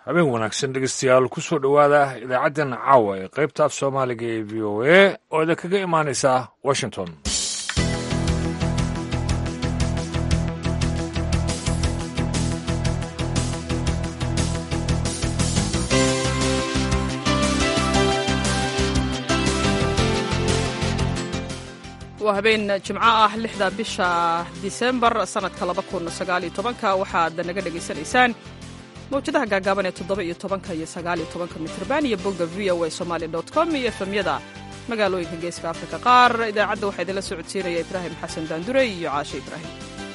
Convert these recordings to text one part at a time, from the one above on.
habeen wanaagsan dhegeystayaal ku soo dhowaada idaacaddan caawa ee qaybta af soomaaliga ee v o a oo idinkaga imaanaysa washington waa habeen jimco ah lixda bisha disembar sannadka laba kun sagaaliyo tobanka waxaad naga dhegaysanaysaan mawjadaha gaagaaban ee toddoba iyo tobanka iyo sagaaliyo tobanka mitrban iyo bogga v o a somali dot com iyo efemyada magaalooyinka geeska afrika qaar idaacadda waxaa idinla socodsiinaya ibraahim xasan daandure iyo caashe ibraahim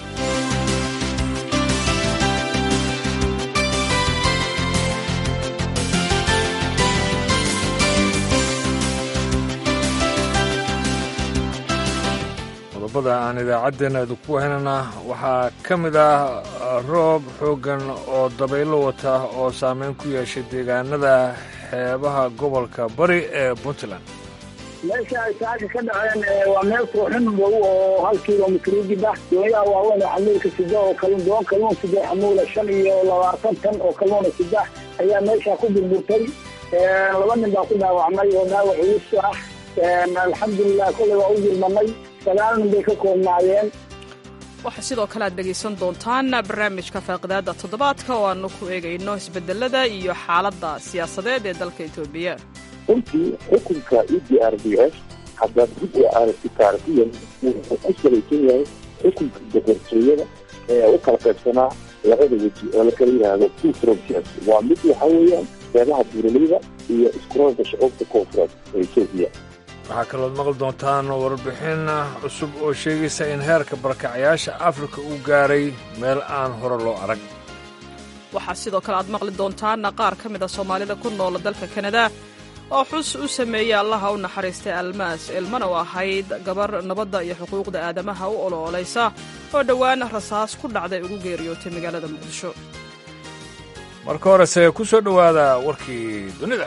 qodobada aan idaacaddeena idinku haynana waxaa ka mid ah roob xooggan oo dabaylo wata oo saameyn ku yeeshay deegaanada xeebaha gobolka bari ee puntland meesha ay saaka ka dhaceen waa meel kooxin madow oo hal kilomitr udib ah dooyaha waaweyn oo xamuulka sida oo doon kalluun sida xamuula shan iyo labaatan tan oo kalluuna sida ayaa meesha ku burburtay laba nin baa ku dhaawacmay oo dhaawac culus ah alxamdulilah kolley waa u jirmanay sagaal nin bay ka koobnaayeen waxaa sidoo kale aad dhegaysan doontaan barnaamijka faaqidaada toddobaadka oo aanu ku eegayno isbedelada iyo xaaladda siyaasadeed ee dalka etoobiya runtii xukunka e d r d s haddaad dib u aragti taarikiyan wuxuu ku salaysan yahay xukunka boqortooyada ee u kala qaybsanaa labada weji oo lakala yidhaahdo two frontiers waa mid waxa weeyaan beelaha buuraleyda iyo iskuroolka shucuubta koonfureed ee etoobiya waxaa kalood maqli doontaan warbixin cusub oo sheegaysa in heerka barakacayaasha afrika uu gaaray meel aan hore loo arag waxaa sidoo kale aad maqli doontaan qaar ka mid a soomaalida ku noola dalka kanada oo xus u sameeyey allaha u naxariistay almaas ilmana u ahayd gabar nabadda iyo xuquuqda aadamaha u oloolaysa oo dhowaan rasaas ku dhacday ugu geeriyootay magaalada muqdisho marka horese ku soo dhowaada warkii dunida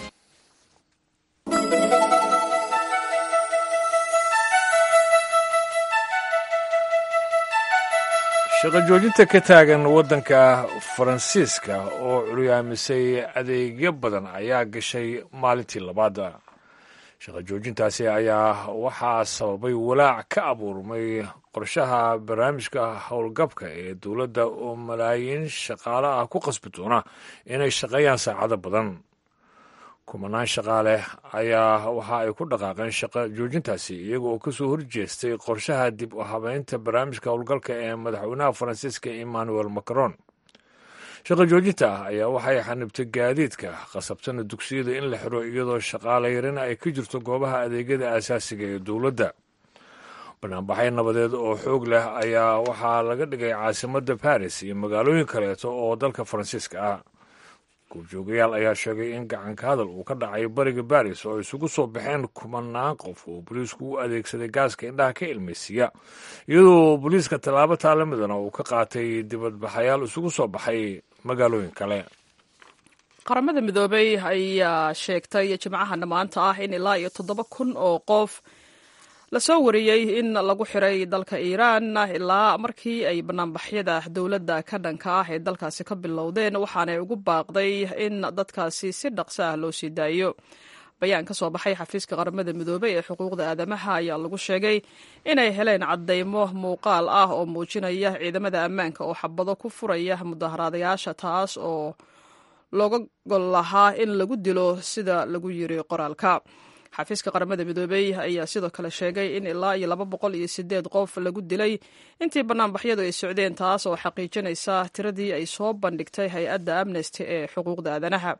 shaqo joojinta ka taagan waddanka faransiiska oo curyaamisay adeegyo badan ayaa gashay maalintii labaada shaqo joojintaasi ayaa waxaa sababay walaac ka abuurmay qorshaha barnaamijka howlgabka ee dowladda oo malaayiin shaqaale ah ku qasbi doona inay shaqeeyaan saacado badan kumanaan shaqaale ayaa waxa ay ku dhaqaaqeen shaqo joojintaasi iyaga oo kasoo horjeestay qorshaha dib u habeynta barnaamijka howlgalka ee madaxweynaha faransiiska emmanuel macron shaqo joojinta ah ayaa waxay xanibtay gaadiidka qasabtana dugsiyada in la xiro iyadoo shaqaale yarina ay ka jirto goobaha adeegyada aasaasiga ee dowladda banaanbaxay nabadeed oo xoog leh ayaa waxaa laga dhigay caasimadda baris iyo magaalooyin kaleeto oo dalka faransiiska ah goobjoogayaal ayaa sheegay in gacanka hadal uu ka dhacay bariga baris oo isugu soo baxeen kumanaan qof oo booliisku u adeegsaday gaaska indhaha ka ilmaysiiya iyadoo booliiska tallaabo taalamidana uu ka qaatay dibadbaxayaal isugu soo baxay magaalooyin kale qaramada midoobay ayaa sheegtay jimcahana maanta ah in ilaa iyo toddoba kun oo qof lasoo wariyey in lagu xiray dalka iiraan ilaa markii ay banaanbaxyada dowladda ka dhanka ah ee dalkaasi ka bilowdeen waxaanay ugu baaqday in dadkaasi si dhaqso ah loo sii daayo bayaan ka soo baxay xafiiska qaramada midoobey ee xuquuqda aadamaha ayaa lagu sheegay inay heleen caddaymo muuqaal ah oo muujinaya ciidamada ammaanka oo xabado ku furaya mudaharaadayaasha taas oo looga gol lahaa in lagu dilo sida lagu yiri qoraalka xafiiska qaramada midoobey ayaa sidoo kale sheegay in ilaa iyo laba boqol iyo sideed qof lagu dilay intii banaanbaxyadu ay socdeen taas oo xaqiijinaysa tiradii ay soo bandhigtay hay-adda amnesty ee xuquuqda aadanaha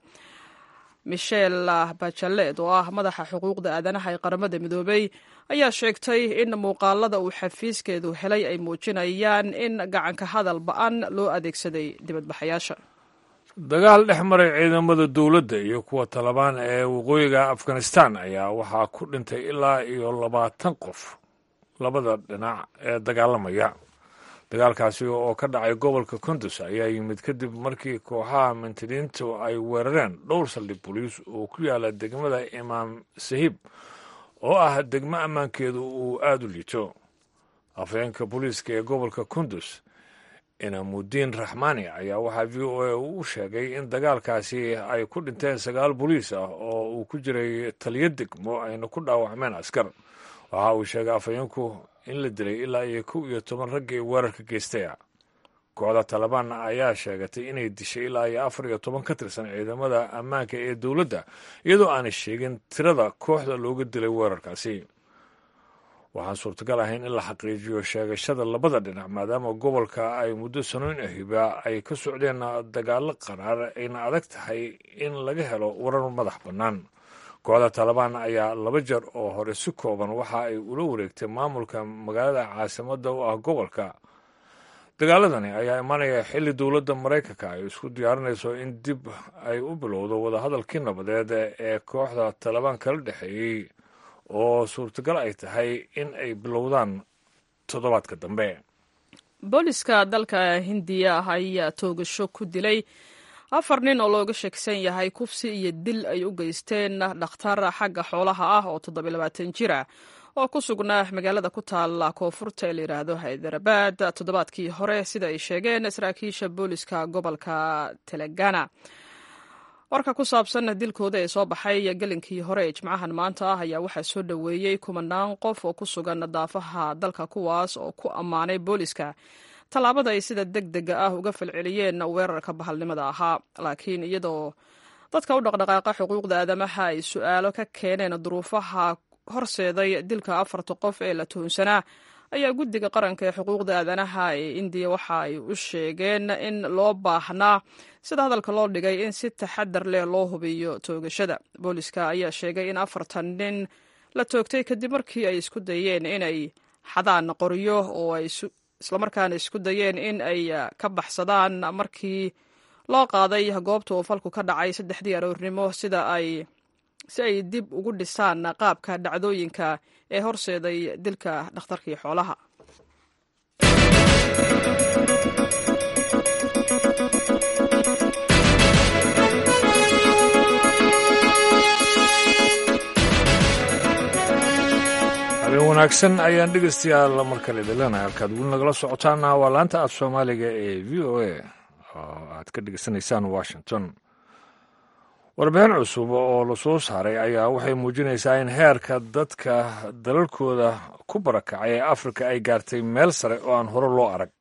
michel bachelet oo ah madaxa xuquuqda aadanaha ee qaramada midoobey ayaa sheegtay in muuqaalada uu xafiiskeedu helay ay muujinayaan in gacanka hadal ba-an loo adeegsaday dibadbaxayaasha dagaal dhex maray ciidamada dowladda iyo kuwa talabaan ee waqooyiga afghanistan ayaa waxaa ku dhintay ilaa iyo labaatan qof labada dhinac ee dagaalamaya dagaalkaasi oo ka dhacay gobolka kundus ayaa yimid kadib markii kooxaha mintiriintu ay weerareen dhowr saldhig boliis oo ku yaala degmada imaam sahiib oo ah degmo ammaankeedu uu aada u liito afhayeenka booliiska ee gobolka kundus inamudiin raxmaani ayaa waxaa v o a u sheegay in dagaalkaasi ay ku dhinteen sagaal boliis ah oo uu ku jiray taliyo degmo ayna ku dhaawacmeen askar waxa uu sheegay afhayeenku in la dilay ilaa iyo kow iyo toban raggii weerarka geystaya kooxda talabaan ayaa sheegatay inay dishay ilaa iyo afar iyo toban ka tirsan ciidamada ammaanka ee dowladda iyadoo aanay sheegin tirada kooxda looga dilay weerarkaasi waxaan suurtagal ahayn in la xaqiijiyo sheegashada labada dhinac maadaama gobolka ay muddo sanoyn ahiba ay ka socdeen dagaalo qaraar ayna adag tahay in laga helo warar madax bannaan kooxda talabaan ayaa laba jeer oo hore si kooban waxa ay ula wareegtay maamulka magaalada caasimadda u ah gobolka dagaaladani ayaa imaanaya xilli dowladda maraykanka ay isku diyaarinayso in dib ay u bilowdo wadahadalkii nabadeed ee kooxda talabaan kala dhexeeyey oo suurtagal ay tahay in ay bilowdaan toddobaadka dambe booliska dalka hindiya ah ayaa toogasho ku dilay afar nin oo looga sheegsan yahay kufsi iyo dil ay u geysteen dhakhtar xagga xoolaha ah oo toddobiy labaatan jir ah oo ku sugnaa magaalada ku taala koonfurta ee layidhaahdo haydarabad toddobaadkii hore sida ay sheegeen saraakiisha booliska gobolka telangana warka ku saabsan dilkooda ee soo baxay gelinkii hore ee jimcahan maanta ah ayaa waxaa soo dhoweeyey kumanaan qof oo ku sugan daafaha dalka kuwaas oo ku ammaanay booliska tallaabada ay sida deg dega ah uga falceliyeen weerarka bahalnimada ahaa laakiin iyadoo dadka u dhaqdhaqaaqa xuquuqda aadamaha ay su-aalo ka keeneen duruufaha horseeday dilka afarta qof ee la tuhunsanaa ayaa guddiga qaranka ee xuquuqda aadanaha ee indiya waxa ay u sheegeen in loo baahnaa sida hadalka loo dhigay in si taxadar leh loo hubiyo toogashada booliska ayaa sheegay in afartan nin la toogtay kadib markii ay isku dayeen inay xadaan qoryo oo ay islamarkaana isku dayeen in ay ka baxsadaan markii loo qaaday goobta uu falku ka dhacay saddexdii aroornimo sida ay si ay dib ugu dhisaan qaabka dhacdooyinka ee horseeday dilka dhakhtarkii xoolaha habeen wanaagsan ayaan dhegeystayaal mar kale idinleenahay halkaad weli nagala socotaana waa laanta af soomaaliga ee v o a oo aad ka dhegeysanaysaan washington warbixin cusub oo la soo saaray ayaa waxay muujinaysaa in heerka dadka dalalkooda ku barakacay ee afrika ay gaartay meel sare oo aan hore loo arag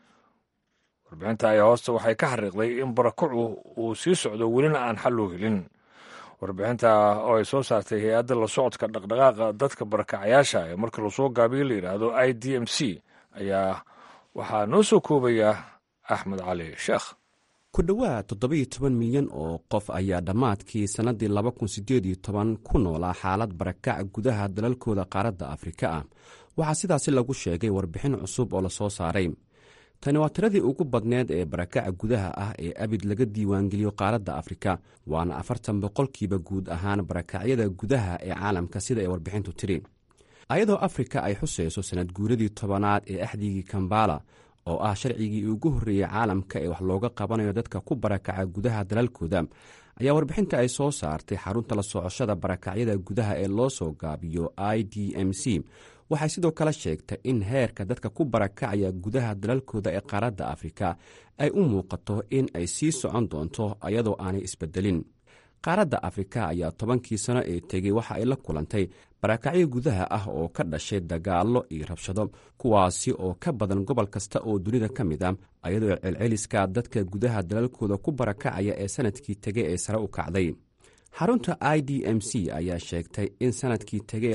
warbixinta ayaa hoosta waxay ka xariiqday in barakacu uu sii socdo welina aan xal loo helin warbixinta oo ay soo saartay hay-adda la socodka dhaqdhaqaaqa dadka barakacayaasha ee marka lasoo gaabiyo la yidhaahdo i d m c ayaa waxaa noo soo koobaya axmed cali sheekh ku dhowaad toddobiyo toban milyan oo qof ayaa dhammaadkii sannaddii laba kun siddeed iyo toban ku noolaa xaalad barakac gudaha dalalkooda qaaradda afrika ah waxaa sidaasi lagu sheegay warbixin cusub oo la soo saaray tani waa tiradii ugu badneed ee barakaca gudaha ah ee abid laga diiwaangeliyo qaaradda afrika waana afartan boqolkiiba guud ahaan barakacyada gudaha ee caalamka sida ay warbixintu tidhi ayadoo afrika ay xusayso sanad guuradii tobanaad ee axdigii kambala oo ah sharcigii ugu horreeyey caalamka ee wax looga qabanayo dadka ku barakaca gudaha dalalkooda ayaa warbixinta ay soo saartay xarunta la socoshada barakacyada gudaha ee loo soo gaabiyo i d m c waxay sidoo kale sheegtay in heerka dadka ku barakacaya gudaha dalalkooda ee qaaradda afrika ay u muuqato in ay sii socon doonto ayadoo aanay isbedelin qaaradda afrika ayaa tobankii sano ee tegey waxa ay la kulantay barakacyo gudaha ah oo ka dhashay dagaallo iyo rabshado kuwaasi oo ka badan gobol kasta oo dunida ka mid a ayadoo celceliska dadka gudaha dalalkooda ku barakacaya ee sanadkii tegey ee sare u kacday xarunta i d m c ayaa sheegtay in sanadkii tegey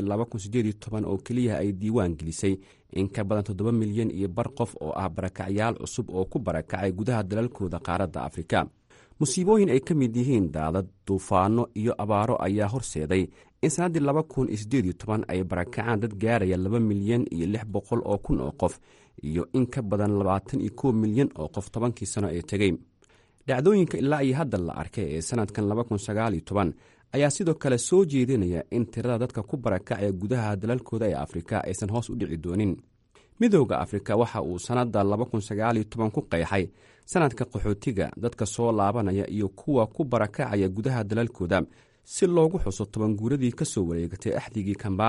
oo keliya ay diiwaan gelisay in ka badan toddoba milyan iyo bar qof oo ah barakacyaal cusub oo ku barakacay gudaha dalalkooda qaaradda afrika musiibooyin ay ka mid yihiin daadad duufaano iyo abaaro ayaa horseeday in sannaddii laba kun iyo siddeed iyo toban ay barakacaan dad gaaraya laba milyan iyo lix boqol oo kun oo qof iyo in ka badan labaatan iyo kow milyan oo qof tobankii sano ee tegey dhacdooyinka ilaa iyo hadda la arkay ee sannadkan laba kun sagaal iyo toban ayaa sidoo kale soo jeedinaya in tirada dadka ku barakacaya gudaha dalalkooda ee afrika aysan hoos u dhici doonin midooda afrika waxa uu sannadda laba kun sagaal iyo toban ku qeexay sanadka qaxootiga dadka soo laabanaya iyo kuwa ku barakacaya gudaha dalalkooda si loogu xuso toban guuradii ka soo wareegatay axdigii kambala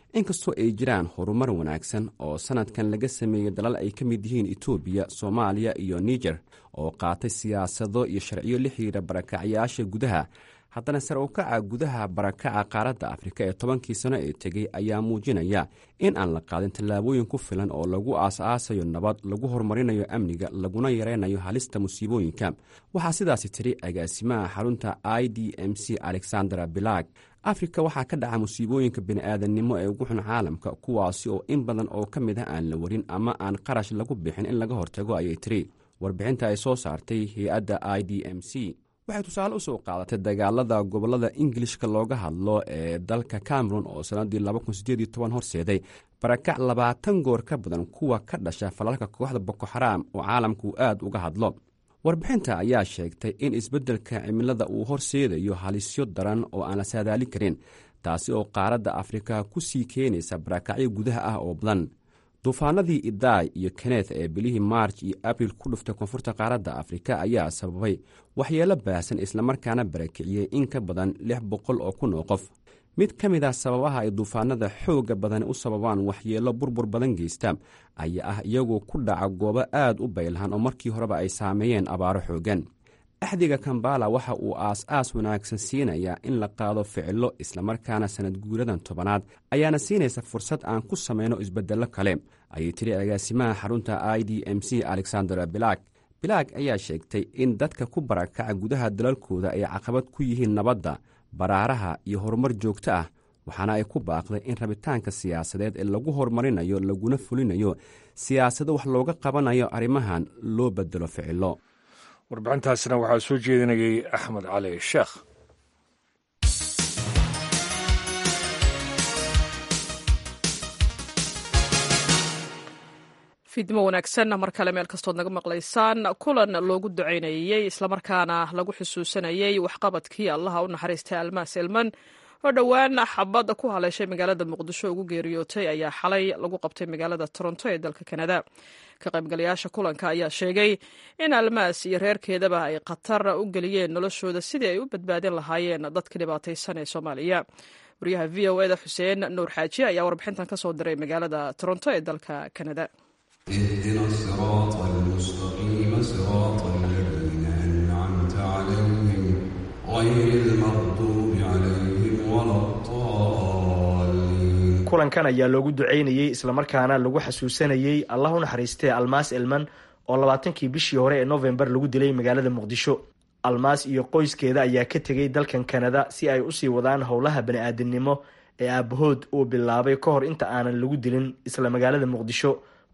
inkastoo ay jiraan horumar wanaagsan oo sanadkan laga sameeyey dalal ay ka mid yihiin etoobiya soomaaliya iyo niger oo qaatay siyaasado iyo sharciyo la xiriira barakacyaasha gudaha haddana sare u kaca gudaha barakaca qaaradda afrika ee tobankii sano ee tegey ayaa muujinaya in aan la qaadin tallaabooyin ku filan oo lagu aas-aasayo nabad lagu horumarinayo amniga laguna yaraynayo halista musiibooyinka waxaa sidaasi tiri agaasimaha xarunta i d m c alexandra bilag afrika waxaa ka dhaca musiibooyinka bini'aadannimo ee ugu xun caalamka kuwaasi oo in badan oo ka mid ah aan la warin ama aan qarash lagu bixin in laga hortago ayay tiri warbixinta ay soo saartay hay-adda i d m c waxay tusaale u soo qaadatay dagaalada gobolada ingilishka looga hadlo ee dalka cameron oo sannaddii horseeday barakac labaatan goor ka badan kuwa ka dhasha falalka kooxda boko xaraam oo caalamku aad uga hadlo warbixinta ayaa sheegtay in isbeddelka cimilada uu horseedayo halisyo daran oo aan la saadaalin karin taasi oo qaaradda afrika ku sii keenaysa barakacyo gudaha ah oo badan duufaanadii idaay iyo keneth ee bilihii maarj iyo abril ku dhuftay koonfurta qaaradda afrika ayaa sababay waxyeelo baahsan islamarkaana barakiciyey in ka badan lix boqol oo kun oo qof mid ka mid ah sababaha ay duufaanada xoogga badani u sababaan waxyeelo burbur badan geysta ayaa ah iyagoo ku dhaca goobo aad u baylahan oo markii horeba ay saameeyeen abaaro xooggan axdiga kambala waxa uu aas-aas wanaagsan siinayaa in la qaado ficilo islamarkaana sanad guuradan tobanaad ayaana siinaysa fursad aan ku samayno isbeddello kale ayay tiri agaasimaha xarunta i d m c alexandra bilag bilag ayaa sheegtay in dadka ku barakaca gudaha dalalkooda ay caqabad ku yihiin nabadda baraaraha iyo horumar joogto ah waxaana ay ku baaqday in rabitaanka siyaasadeed ee lagu horumarinayo laguna fulinayo siyaasado wax looga qabanayo arrimahan loo bedelo ficilo warbixintaasina waxaa soo jeedinayay axmed cali sheekh fiidnimo wanaagsan mar kale meel kastood naga maqlaysaan kulan loogu ducaynayey islamarkaana lagu xusuusanayey waxqabadkii allaha u naxariistay almaas elman oo dhowaan xabad ku haleeshay magaalada muqdisho ugu geeriyootay ayaa xalay lagu qabtay magaalada toronto ee dalka kanada ka qaybgalayaasha kulanka ayaa sheegay in almaas iyo reerkeedaba ay khatar u geliyeen noloshooda sidii ay u badbaadin lahaayeen dadka dhibaataysan ee soomaaliya wariyaha v o eda xuseen nuur xaaji ayaa warbixintan ka soo diray magaalada toronto ee dalka kanada اهدنا الصراط المستقيم صراط الذين أنعمت عليهم غير المغضوب عليهم ولا الضالين kulankan ayaa loogu ducaynayey islamarkaana lagu xasuusanayey allah u naxariistee almaas elman oo labaatankii bishii hore ee novembar lagu dilay magaalada muqdisho almaas iyo qoyskeeda ayaa ka tegay dalkan kanada si ay usii wadaan howlaha bani-aadamnimo ee aabahood uu bilaabay ka hor inta aanan lagu dilin isla magaalada muqdisho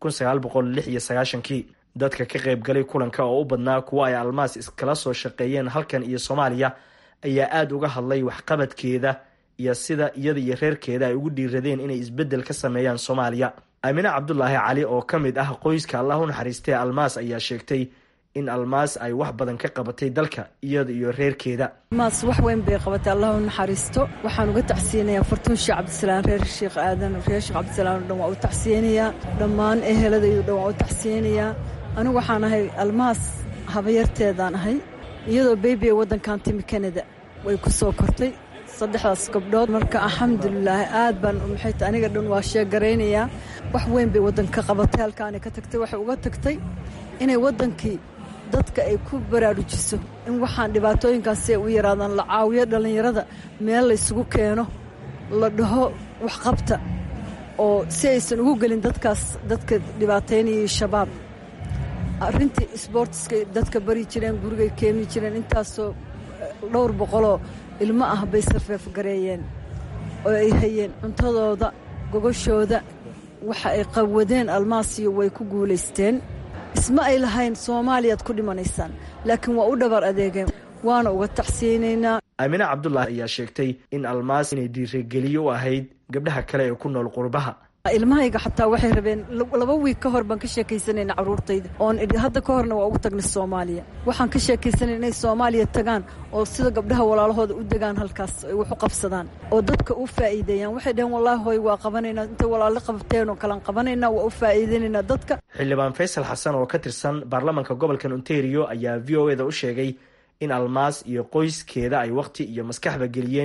kii dadka ka qaybgalay kulanka oo u badnaa kuwa ay almaas iskala soo shaqeeyeen halkan iyo soomaaliya ayaa aada uga hadlay waxqabadkeeda iyo sida iyada iyo reerkeeda ay ugu dhiiradeen inay isbeddel ka sameeyaan soomaaliya aamine cabdulaahi cali oo ka mid ah qoyska allah u naxariistay almaas ayaa sheegtay in almaas ay wax badan ka qabatay dalka iyada iyo reerkeeda almaas wax weyn bay qabatay allah u naxariisto waxaan uga tacsiyanayaa fartuun sheekh cabdisalaan reer sheekh aadan reer sheekh cabdisalaan o dhan waa u tacsiyanayaa dhammaan eheladaydo dhan waa u tacsiyanayaa anigu waxaan ahay almaas habayarteedaan ahay iyadoo beybi ee waddankan timi kanada way ku soo kortay saddexdaas gabdhood marka alxamdulilaahi aad baan maxayta aniga dhan waa sheegaraynayaa wax weyn bay waddanka qabatay halkaanay ka tagtay waxay uga tagtay inay waddankii dadka ay ku baraarujiso in waxaan dhibaatooyinkaas si ay u yaraadaan la caawiyo dhallinyarada meel laysugu keeno la dhaho waxqabta oo si aysan ugu gelin dadkaas dadka dhibaataynayay shabaab arrintii isboortiska dadka bari jireen gurigay keeni jireen intaasoo dhowr boqoloo ilmo ah bay sarfeefgareeyeen oo ay hayeen cuntadooda gogoshooda waxa ay qawadeen almaasiyo way ku guulaysteen isma ay lahayn soomaaliyaad ku dhimanaysaan laakiin waa u dhabar adeegeen waana uga tacsiyeynaynaa aamine cabdulaahi ayaa sheegtay in almaas inay dhiirigeliyo u ahayd gabdhaha kale ee ku nool qurbaha ilmahayga xataa waxay rabeen laba wiig ka hor baan ka sheekaysanayna carruurtayda oon idhi hadda ka horna waa ugu tagnay soomaaliya waxaan ka sheekaysanay inay soomaaliya tagaan oo sida gabdhaha walaalahooda u degaan halkaas ay wax u qabsadaan oo dadka u faa'iideeyaan waxay dhaheen wallaahi hooy waa qabanaynaa intay walaalo qabteen oo kalaan qabanaynaa waa u faa'iideynaynaa dadka xildhibaan faysal xasan oo ka tirsan baarlamaanka gobolkan ontario ayaa v o eda u sheegay in almaas iyo qoyskeeda ay wakhti iyo maskaxba geliyeen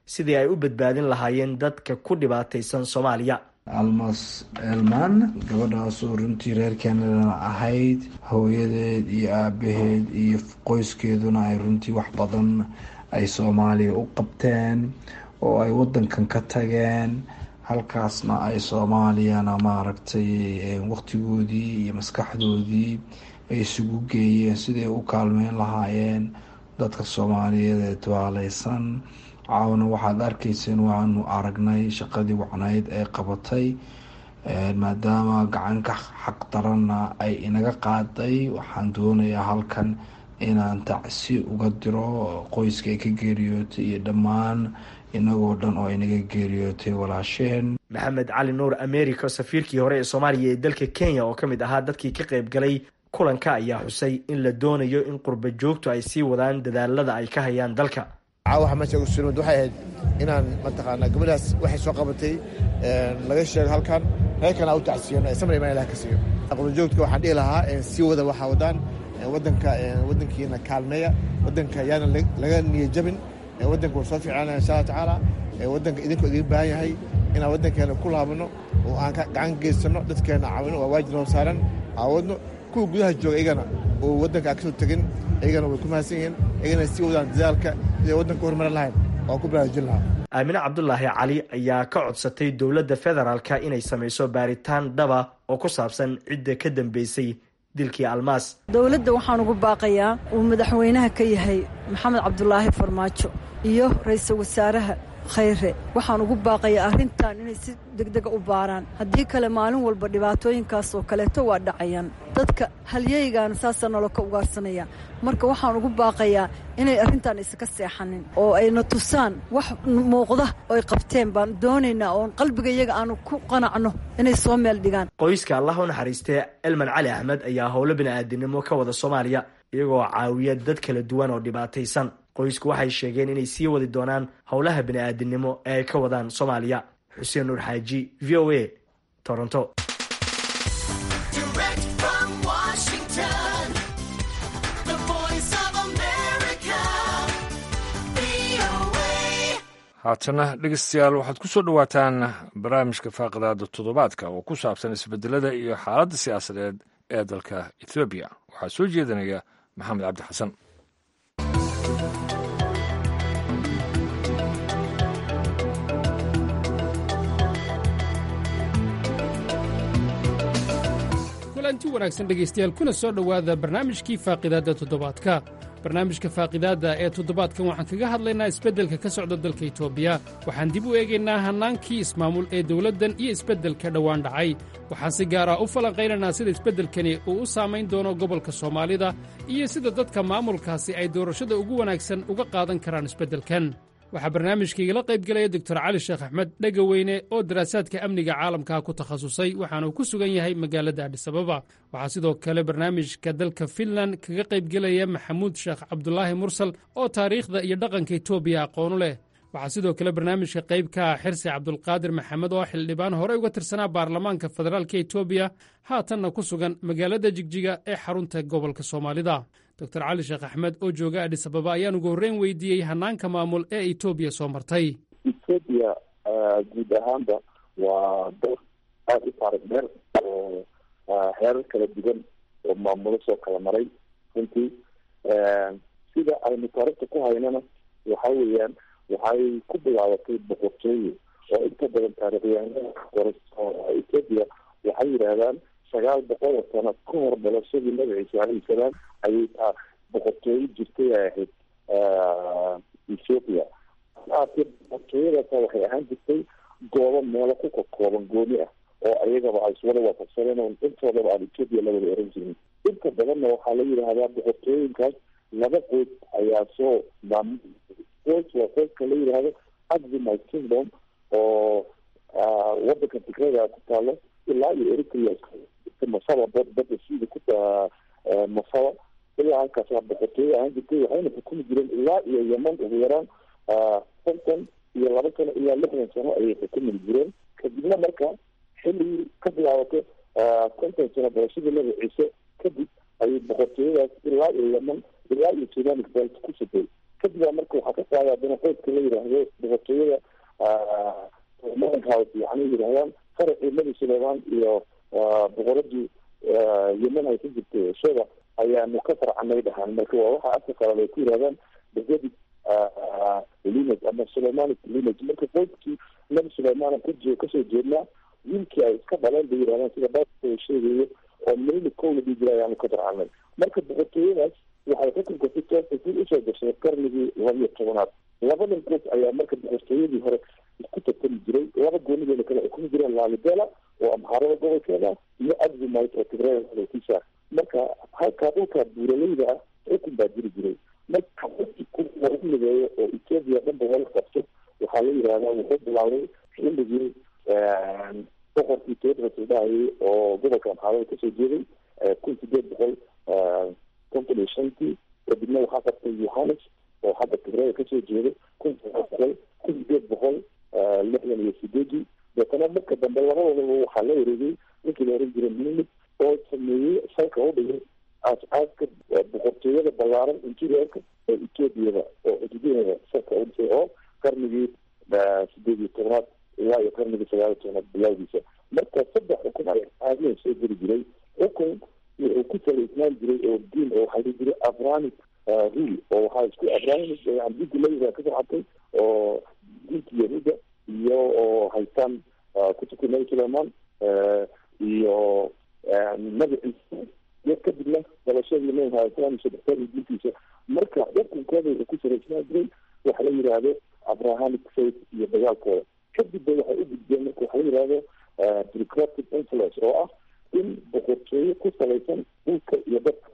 sidii ay u badbaadin lahaayeen dadka ku dhibaataysan soomaaliya almas elman gabadhaasoo runtii reer canadana ahayd hooyadeed iyo aabaheed iyo qoyskeeduna ay runtii wax badan ay soomaaliya u qabteen oo ay wadankan ka tageen halkaasna ay soomaaliyana maaragtay waqtigoodii iyo maskaxdoodii ay isugu geeyeen siday u kaalmeyn lahaayeen dadka soomaaliyeed ee dawaaleysan caawna waxaad arkayseen waanu aragnay shaqadii wacnayd ee qabatay maadaama gacanka xaq daranna ay inaga qaaday waxaan doonayaa halkan inaan tacsi uga diro qoyska ay ka geeriyootay iyo dhammaan inagoo dhan oo inaga geeriyootay walaasheen maxamed cali nuur america safiirkii hore ee soomaaliya ee dalka kenya oo ka mid ahaa dadkii ka qayb galay kulanka ayaa xusay in la doonayo in qurba joogtu ay sii wadaan dadaalada ay ka hayaan dalka caawaxa meesha ugu surimad waxay ahayd inaan mataqaanaa gabadhaas waxay soo qabatay laga sheego halkan reerkana u tacsiyano samar imaan ilah ka siiyo qurbajoogtka waxaan dhihi lahaa sii wada waxaa wadaan wadanka wadankiina kaalmeeya wadanka yaana laga niyajabin wadanka waa soo fiicana insha allah tacaala wadanka idinku idin baahan yahay inaan wadankeena ku laabano oo aan gacan geysano dadkeena caawino waa waajib noo saaran aawadno kuwa gudaha jooga iyagana oo wadanka aan kasoo tegin iyagana way ku mahadsan yihiin iyagana sii wadaan dadaalka siday wadanka horumarin lahayn oo ku baraarujin lahaa aamine cabdulaahi cali ayaa ka codsatay dowladda federaalka inay samayso baaritaan dhaba oo ku saabsan cidda ka dambeysay dilkii almaas dowladda waxaan ugu baaqayaa uu madaxweynaha ka yahay maxamed cabdulaahi farmaajo iyo ra-iisul wasaaraha khayre waxaan ugu baaqayaa arrintan inay si degdega u baaraan haddii kale maalin walba dhibaatooyinkaas oo kaleeto waa dhacayaan dadka halyeygaana saasaa noloka ugaarsanaya marka waxaan ugu baaqayaa inay arrintan isaka seexanin oo ayna tusaan wax muuqda oy qabteen baan doonaynaa oon qalbiga iyaga aanu ku qanacno inay soo meel dhigaan qoyska allah u naxariistee elman cali axmed ayaa howlo bini'aadinimo ka wada soomaaliya iyagoo caawiya dad kala duwan oo dhibaataysan qoysku waxay sheegeen inay sii wadi doonaan howlaha bini'aadinimo ee ay ka wadaan soomaaliya xuseen nuur xaaji v o a toronto haatana dhegeystayaal waxaad ku soo dhowaataan barnaamijka faaqidaada toddobaadka oo ku saabsan isbedelada iyo xaaladda siyaasadeed ee dalka ethoobiya waxaa soo jeedinaya maxamed cabdi xasan kulanti wanaagsan dhegaystayaal kuna soo dhowaada barnaamijkii faaqidaadda toddobaadka barnaamijka faaqidaadda ee toddobaadkan waxaan kaga hadlaynaa isbeddelka ka socda dalka etoobiya waxaan dib u eegaynaa hannaankii ismaamul ee dowladdan iyo isbeddelka dhowaan dhacay waxaan si gaar ah u falanqaynaynaa sida isbeddelkani uu u saamayn doono gobolka soomaalida iyo sida dadka maamulkaasi ay doorashada ugu wanaagsan uga qaadan karaan isbeddelkan waxaa barnaamijkaigala qayb gelaya doctor cali sheekh axmed dhegaweyne oo daraasaadka amniga caalamka ku takhasusay waxaanuu ku sugan yahay magaalada adhisababa waxaa sidoo kale barnaamijka dalka finland kaga qayb gelaya maxamuud sheekh cabdulaahi mursal oo taariikhda iyo dhaqanka etoobiya aqoonu leh waxaa sidoo kale barnaamijka qayb ka ah xirsi cabdulqaadir maxamed oo xildhibaan horey uga tirsanaa baarlamaanka federaalka etoobiya haatanna ku sugan magaalada jigjiga ee xarunta gobolka soomaalida doctor cali sheekh axmed oo jooga adhisababa ayaan ugu horreyn weydiiyey hannaanka maamul ee etoobiya soo martay etoobiya guud ahaanba waa dal aada u taarikh dheer oo heerar kala duwan oo maamulo soo kala maray runtii sida aynu taarikhta ku haynana waxa weeyaan waxay ku bilaabatay boqortooye oo inta badan taarikhyahanada qoraso etoobiya waxay yidhaahdaan sagaal boqol oo sano ka hor dhalashadii nabi ciise alayhi salaam ayay taa boqortooyo jirtay ay ahayd ethoopia aatee boqortooyadaasa waxay ahaan jirtay goobo meelo ku kakooban gooni ah oo ayagaba ay iswada waafaqsadeen oo intoodaba aan ethoopia la wada oran jirin inta badanna waxaa la yidhaahdaa boqortooyinkaas laba qoys ayaa soo maamul qoys waa qoyska la yidhaahdo aximite kingdom oo wadanka tigrada ku taalo ilaa iyo eritrea masaba badda sida ku masaba ilaa halkaas waa boqortooyo ahaan jirtay waxayna xukumi jireen ilaa iyo yeman ugu yaraan konton iyo laba sano ilaa lixdan sano ayay xukumi jireen kadibna marka xilligii ka bilaabato konton sano barashadii nabi ciise kadib ayay boqortooyadaas ilaa iyo yeman ilaa iyo sudan ku sugay kadib baa marka waxaa ka qaaday haddana qoyska la yidhaahdo boqortooyada madankaas yani yidhahdaan faracii nabi suleymaan iyo boqoradii yemen ay ka jirtay shada ayaanu ka farcanay dhahaan marka waa waxa afka qalad ay ku yidhahdaan david lineage ama suleymanic lineage marka qoyskii nabi suleymaan kaje kasoo jeednaa wiilkii ay iska dhaleen bay yidhahdaan sida baa sheegayo oo milili kow la dhihi jira ayaanu ka farcanay marka boqortooyadaas waxay xukunka si toosa dib usoo gashay qarnigii labiyo tobanaad labadan qoys ayaa marka boqortooyadii hore isku tartami jiray laba goonideena kale xukumi jireen laalibela oo amhaarada gobolkeeda iyo abzumite oo tigrekiisa marka halkaa dhulka buuraleyda ah xukun baa jiri jiray marka lagu mideeyo oo ethiopia dhanba wala qabto waxaa la yidhahdaa wuxuu bilaabay xilligii boqorkii tedros la dhahayay oo gobolka amhaarada kasoo jeeday kun sideed boqol konton iyo shantii kadibna waxaa qabtay yohanes oo hadda tigreega kasoo jeeday kun boqol kun sideed boqol lixdan iyo sideedii deetana marka dambe labadoodaba waxaa la wareegay ninkii la oran jiray minid oo sameeyey salka u dhigay aas-aaska boqortooyada ballaaran interiorka ee ethoobiada oo xuduudaheeda salka u dhisay oo qarnigii sideed iyo tobnaad ilaa iyo qarnigii sagaal iyo tobnaad bilowgiisa marka saddex xukun ayaa caadiyan soo geli jiray xukun wuxuu ku salaysnaan jiray oo diin oo waxaa dhihi jiray abranic rule oo waxaa isku abranic diinka layiraa ka socotay oo diinka yahuuda iyo oo haystaan kutubka nabi suleiman iyo nabi ciise iyo kadibna dalashadii nabi maxamed sadextaadii diintiisa marka xukunkooda wuxuu ku salaysnaan jiray waxa la yidhaahdo abrahamic faith iyo dagaalkooda kadib ba waxay u gudbeen marka waxa la yidhahdo bureaucratic influence oo ah in boqortooyo ku salaysan dhulka iyo dadka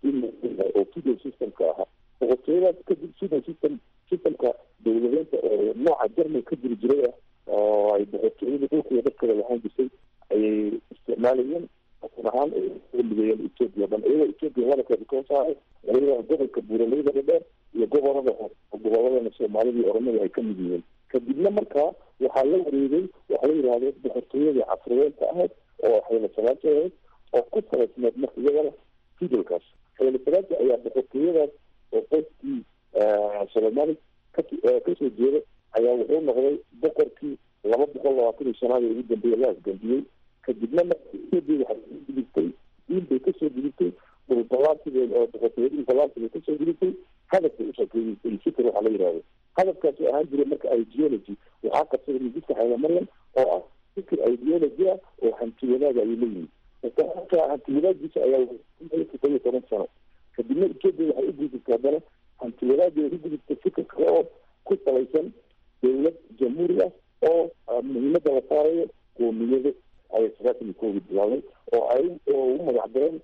oo fidal systemka ahaa boqortooyadaas kadib fidal system systemka dowladeynta oo nooca german ka jiri jiray ah oo ay boqortooyada dhulka iyo dadkada lahaan jirtay ayay isticmaalayeen xukun ahaan mideeyeen ethoopia dhan iyagoo ethoopia wadalkeeda ka hosaaray iyagoo gobolka buuraleyda dhadheer iyo gobolada goboladana soomaalida iyo oromada ay ka mid yihiin kadibna markaa waxaa la wareegay waxaa la yidhahdo boqortooyadii casriyeenta ahayd oo xeelo salaanta ahayd oo ku salaysneed marka iyagana fidalkaas xeelo salaanta ayaa boqortooyadaas oo qoyskii solemani kasoo jeeda ayaa wuxuu noqday boqorkii laba boqol labaatan iyo shanaad ee ugu dambeeya la asgambiyey kadibna markii waxay gudubtay diin bay kasoo gudubtay dhulbalaansigeed oo boqortooyadii balaansiga kasoo gudubtay hadafbay ushakeeysay fikir waxaa la yidhahdo hadafkaasoo ahaan jiray marka ideology waxaa qabsaday mididka xeelo maryam oo ah fikir ideology ah oo hanti wadaag ayuu leeyihin marka hanti wadaaggiisa ayaa todoba iyo toban sano kadibna ethoopia waxay u gudubtay haddana hanti wadaaggeeda ku gudubtay fikir kale oo ku salaysan dowlad jamhuuri ah oo muhiimada la saarayo qoomiyado ayay sagaatan iyo koogi bilaabay oo ay u magac dareen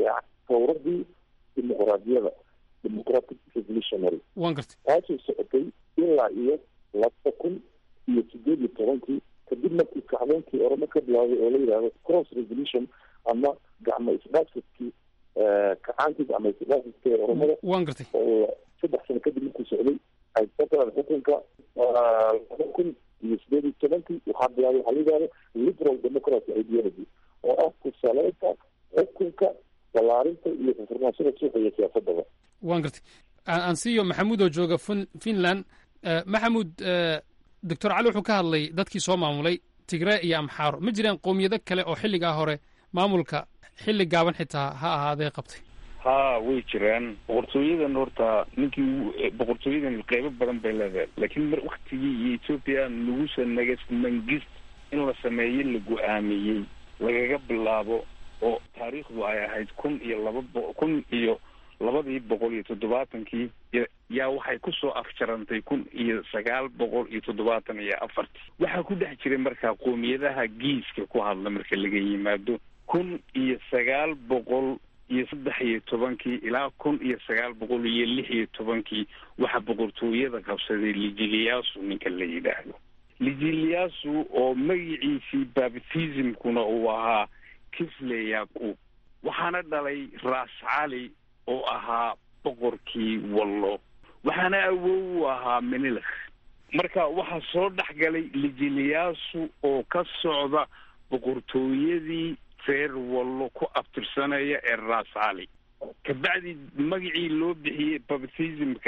tawradii dimuqraadiyada democratic revolutionary waan gartay taasoo socotay ilaa iyo laba kun iyo sideed iyo tobankii kadib markii kacdoonkii oramo ka bilaabay oo la yidhahdo cross revolution ama gacmo isdhaafsadkii kacaankiis ama isdhaafsadka ee oramada waan gartay oo saddex sano kadib markuu socday ay soo galaan xukunka laba kun iyo sideed iyo tobankii waxaa bilaabay waxaa la yidhahdo liberal democracy ideology oo ah kusaleynta xukunka balaarinta iyo furnaanshada suuqa iyo siyaasadaba waan gartay aan siiyo maxamuud oo jooga fin finland maxamuud doctor cali wuxuu ka hadlay dadkii soo maamulay tigree iyo amxaaro ma jiraan qowmiyado kale oo xilligaa hore maamulka xilli gaaban xitaa ha ahaadee qabtay ha way jiraan boqortooyadan horta ninkii boqortooyadan qeybo badan bay leedahay laakiin mar waktigii iyo ethoopia lagusa nagas mangist in la sameeyo la go-aamiyey lagaga bilaabo oo taariikhdu ay ahayd kun iyo laba bo kun iyo labadii boqol iyo toddobaatankii yaa waxay kusoo afjarantay kun iyo sagaal boqol iyo toddobaatan iyo afartii waxaa ku dhex jiray markaa qoomiyadaha giiska ku hadla marka laga yimaado kun iyo sagaal boqol iyo saddex iyo tobankii ilaa kun iyo sagaal boqol iyo lix iyo tobankii waxaa boqortooyada qabsaday lijiliyasu ninka la yidhaahdo lijiliyasu oo magiciisii baptismkuna uu ahaa kisle yaqub waxaana dhalay ras cali oo ahaa boqorkii wallo waxaana awow u ahaa menilakh marka waxaa soo dhex galay lijiliyasu oo ka socda boqortooyadii reer wallo ku abtirsanaya ee ras cali kabacdi magacii loo bixiyey baptismka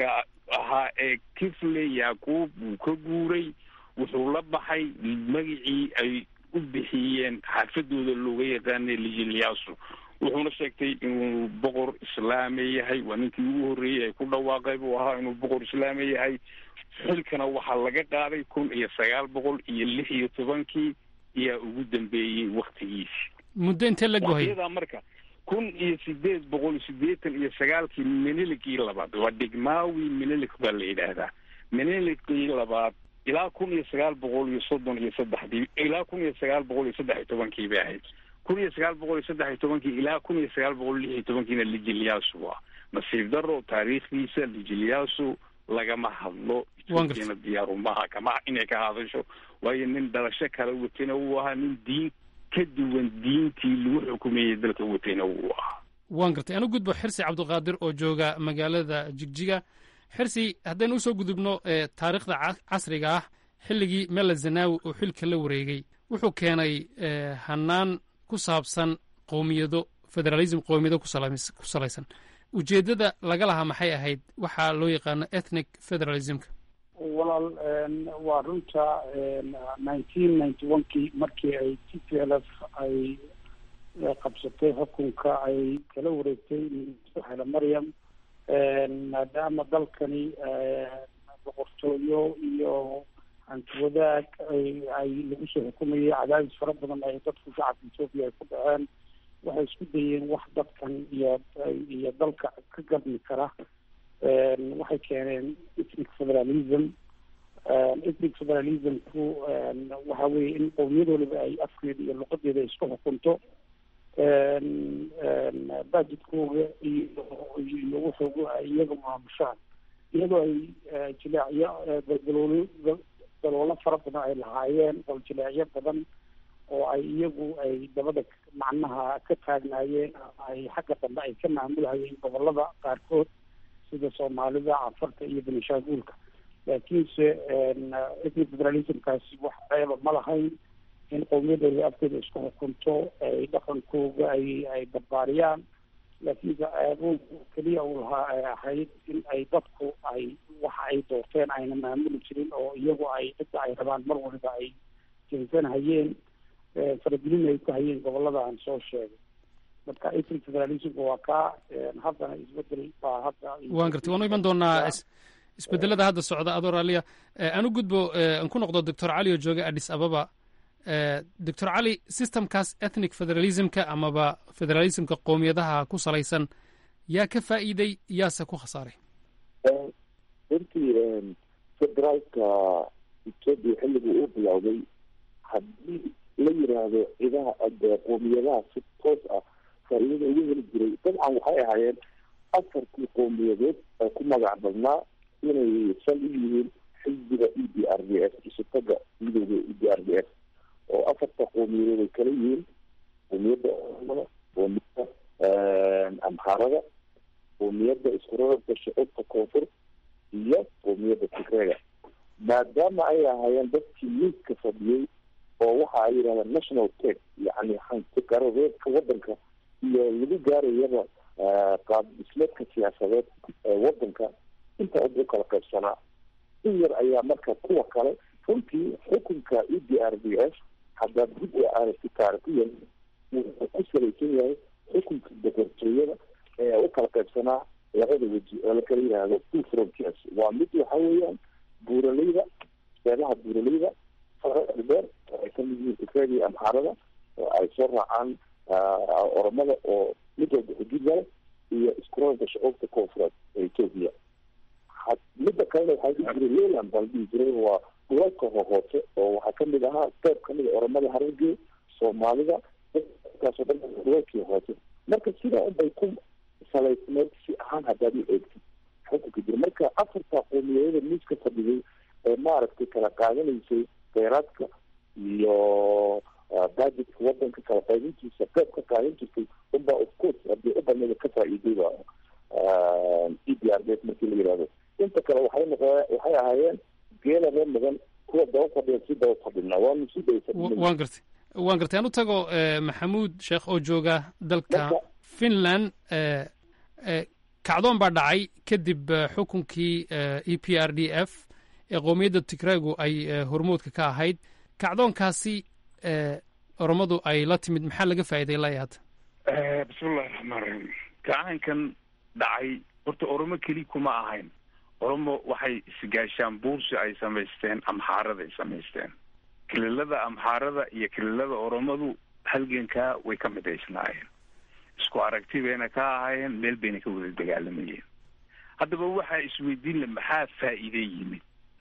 ahaa ee kifle yaquub wuu ka guuray wuxuu la baxay magicii ay u bixiyeen xaafadooda looga yaqaanay lijiliyaasu wuxuuna sheegtay inuu boqor islaami yahay waa ninkii ugu horreeyey ay ku dhawaaqay buu ahaa inuu boqor islaami yahay xilkana waxaa laga qaaday kun iyo sagaal boqol iyo lix iyo tobankii ayaa ugu dambeeyey waktigiisi muddo intee la gohay waqtiyadaa marka kun iyo sideed boqol sideetan iyo sagaalkii menelikii labaad waa degmaawi menelik baa la yidhaahdaa menelikii labaad ilaa kun iyo sagaal boqol iyo soddon iyo saddexdii ilaa kun iyo sagaal boqol iyo saddex iyo tobankii bay ahayd kun iyo sagaal boqol iyo saddex iyo tobankii ilaa kun iyo sagaal boqol lix iyo tobankiina lijiliyaasu ah nasiib daro taariikhdiisa lijiliyaasu lagama hadlo ethoopiana diyaarumaha kama inay ka hadasho waayo nin dhalasho kala watayna wuu ahaa nin diin ka duwan diintii lagu xukumayay dalka watayna wuu ahaa waan gartay anu gudbo xirsi cabdiqaadir oo jooga magaalada jigjiga xirsi haddaynu usoo gudubno taariikhda casriga ah xilligii mela zanawi oo xilka la wareegay wuxuu keenay hanaan ku saabsan qowmiyado federalism qowmiyado ku salaysan ujeeddada laga lahaa maxay ahayd waxaa loo yaqaano ethnic federalismka walaal waa runta nineteen ninety one kii markii ay t p l f ay qabsatay xukunka ay kala wareegtay xele maryam maadaama dalkani boqortooyo iyo hanti wadaag ay ay lagu soo xukumayay cadaadis fara badan ay dadku shacabka etoobiya ay ku dhaceen waxay isku dayeen wax dadkan iyo iyo dalka ka gadmi kara waxay keeneen ethnic federalism ethnic federalismku waxa weeye in qowmiyad waliba ay afkeeda iyo luqadeeda isku xukunto budgetkooga iyo iyo wuxuugu ay iyaga maamushaan iyadoo ay jileecyo daldaloolo daloolo fara badan ay lahaayeen bal jileecyo badan oo ay iyagu ay dabada macnaha ka taagnaayeen ay xagga dambe ay ka maamulhayeen gobolada qaarkood sida soomaalida cafarta iyo benishaanguulka laakiinse ethnic federalismkaasi wax ceeba ma lahayn in qowmiyadooda afkeeda isku xukunto ay dhaqankooga ay ay barbaariyaan laakiinse ceebo keliya uu lahaa ay ahayd in ay dadku ay waxa ay doorteen ayna maamuli jirin oo iyagu ay cidda ay rabaan mar waliba ay jeensanhayeen faragelin ay ku hayeen gobolada aan soo sheegay marka ethnic federalismka waa kaa haddana isbedel baa hadda waan gartay waanu iman doonaa isbedelada hadda socda adoo raaliya anu gudbo aan ku noqdo doctor cali oo jooga addis ababa doctor cali systemkaas ethnic federalismka amaba federalismka qowmiyadaha ku salaysan yaa ka faa'iiday yaase ku khasaaray runtii federaalka etoobiya xilligii uu bilowday haddii la yiraahdo cidaha qoomiyadaha si toos ah faa'iidada ugu heli jiray dabcan waxay ahaayeen afartii qowmiyadeed oo ku magac badnaa inay sal u yihiin xisbiga e d r d s isutaga midooda e d r d s oo afarta qowmiyadeed ay kala yihiin qowmiyadda oomada qowmiyadda amhaarada qowmiyadda iskurarabka shucuubta koonfur iyo qowmiyadda tigreega maadaama ay ahaayeen dadkii miiska fadhiyey oo waxa ay yidhahdaan national tech yacni hanti garadeedka waddanka iyo lagu gaarayaba qaab dhismeedka siyaasadeed ee waddanka inta u kala qaybsanaa in yar ayaa marka kuwa kale runtii xukunka e d r d s haddaad dib u aragti taarikiyan wuxuu ku salaysan yahay xukunka boqortooyada ee u kala qaybsanaa labada weji oo la kala yidhaahdo two frontiers waa mid waxa weeyaan buuraleyda seebaha buuraleyda dheer oo ay kamid yihiin tigreega iyo amxaarada oo ay soo raacaan oromada oo mid walba xuduud leh iyo iskuroolka shucuubta koonfureed ee etoobiya midda kalena waxaa dhihi jiray leyland baa la dhihi jiray waa dhulalka hohoose oo waxaa kamid ahaa qeyb kamid a oromada harargee soomaalida kaasoo dhan dhulalkii hoose marka sidaa unbay ku salaysneed si ahaan haddaad u eegtid xukunka jira marka afarta qowmiyadada miiska fadhiday ee maaragtay kala qaadanaysay kheyraadka iyo budgetka wadanka kala qaybintiisa qeyb ka qaadan jirtay unbaa of course hadii u banada ka faa'iidayba e d r d s markii la yihahdo inta kale waxay noqo waxay ahaayeen geela reer mudan kuwa daba fadhiya si daba fadhina waanu si daba fadhina waan gartay waan gartay aan u tago maxamuud sheekh oo jooga dalka finland kacdoon baa dhacay kadib xukunkii e p r d f ee qowmiyadda tigraygu ay hormuudka ka ahayd kacdoonkaasi oromadu ay la timid maxaa laga faa'iiday ilaa iyo hadda bismillahi raxmaan raxiim gacaankan dhacay horta oromo keli kuma ahayn oromo waxay isgaashaan buursi ay samaysteen amxaarada ay samaysteen kililada amxaarada iyo kililada oromadu halgankaa way ka midaysnaayeen isku aragti bayna ka ahaayeen meel bayna ka wada dagaalamayeen haddaba waxaa isweydiin la maxaa faa'iide yimid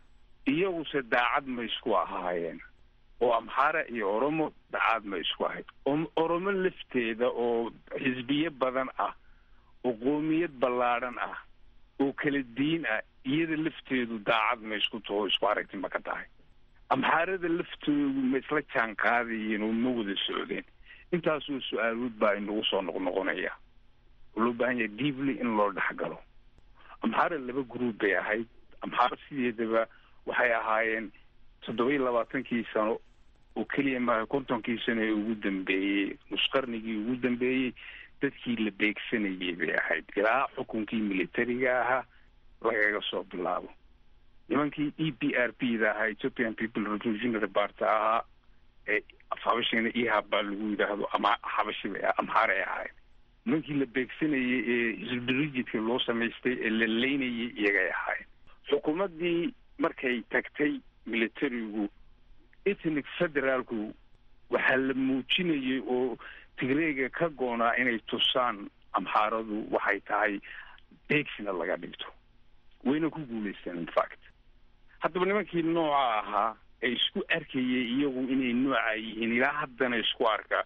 iyaguse daacad ma isku ahaayeen oo amxaara iyo oromo daacad ma isku ahayd oromo lafteeda oo xisbiye badan ah oo qoomiyad ballaadhan ah oo kala diin ah iyada lafteedu daacad ma isku taho isku aragti ma ka tahay amxaarada laftoodu ma isla jaan qaadayeen oo ma wada socdeen intaasoo su-aalood baa inagu soo noqnoqonaya oo loo baahan yahay deeply in loo dhexgalo amxaara laba group bay ahayd amxaara sideedaba waxay ahaayeen toddoba iyo labaatankii sano oo keliya maaha kontonkii sano ee ugu dambeeyey nusqarnigii ugu dambeeyey dadkii la beegsanayay bay ahayd ilaa xukunkii militariga ahaa lagaga soo bilaabo nimankii e p r p da ahaa ethiopian people revolutionary party ahaa ee habashina ihab baa lagu yidhaahdo ama habashi bay amxaaray ahayd nimankii la beegsanayay ee hisbdirijidka loo samaystay ee la leynayay iyagay ahaayeen xukuumaddii markay tagtay militarigu ethnic federaalku waxaa la muujinayay oo tigreega ka goonaa inay tusaan amxaaradu waxay tahay beegsina laga dhigto wayna ku guulaysteen infact haddaba nimankii nooca ahaa ee isku arkayay iyagu inay nooca yihiin ilaa haddana isku arka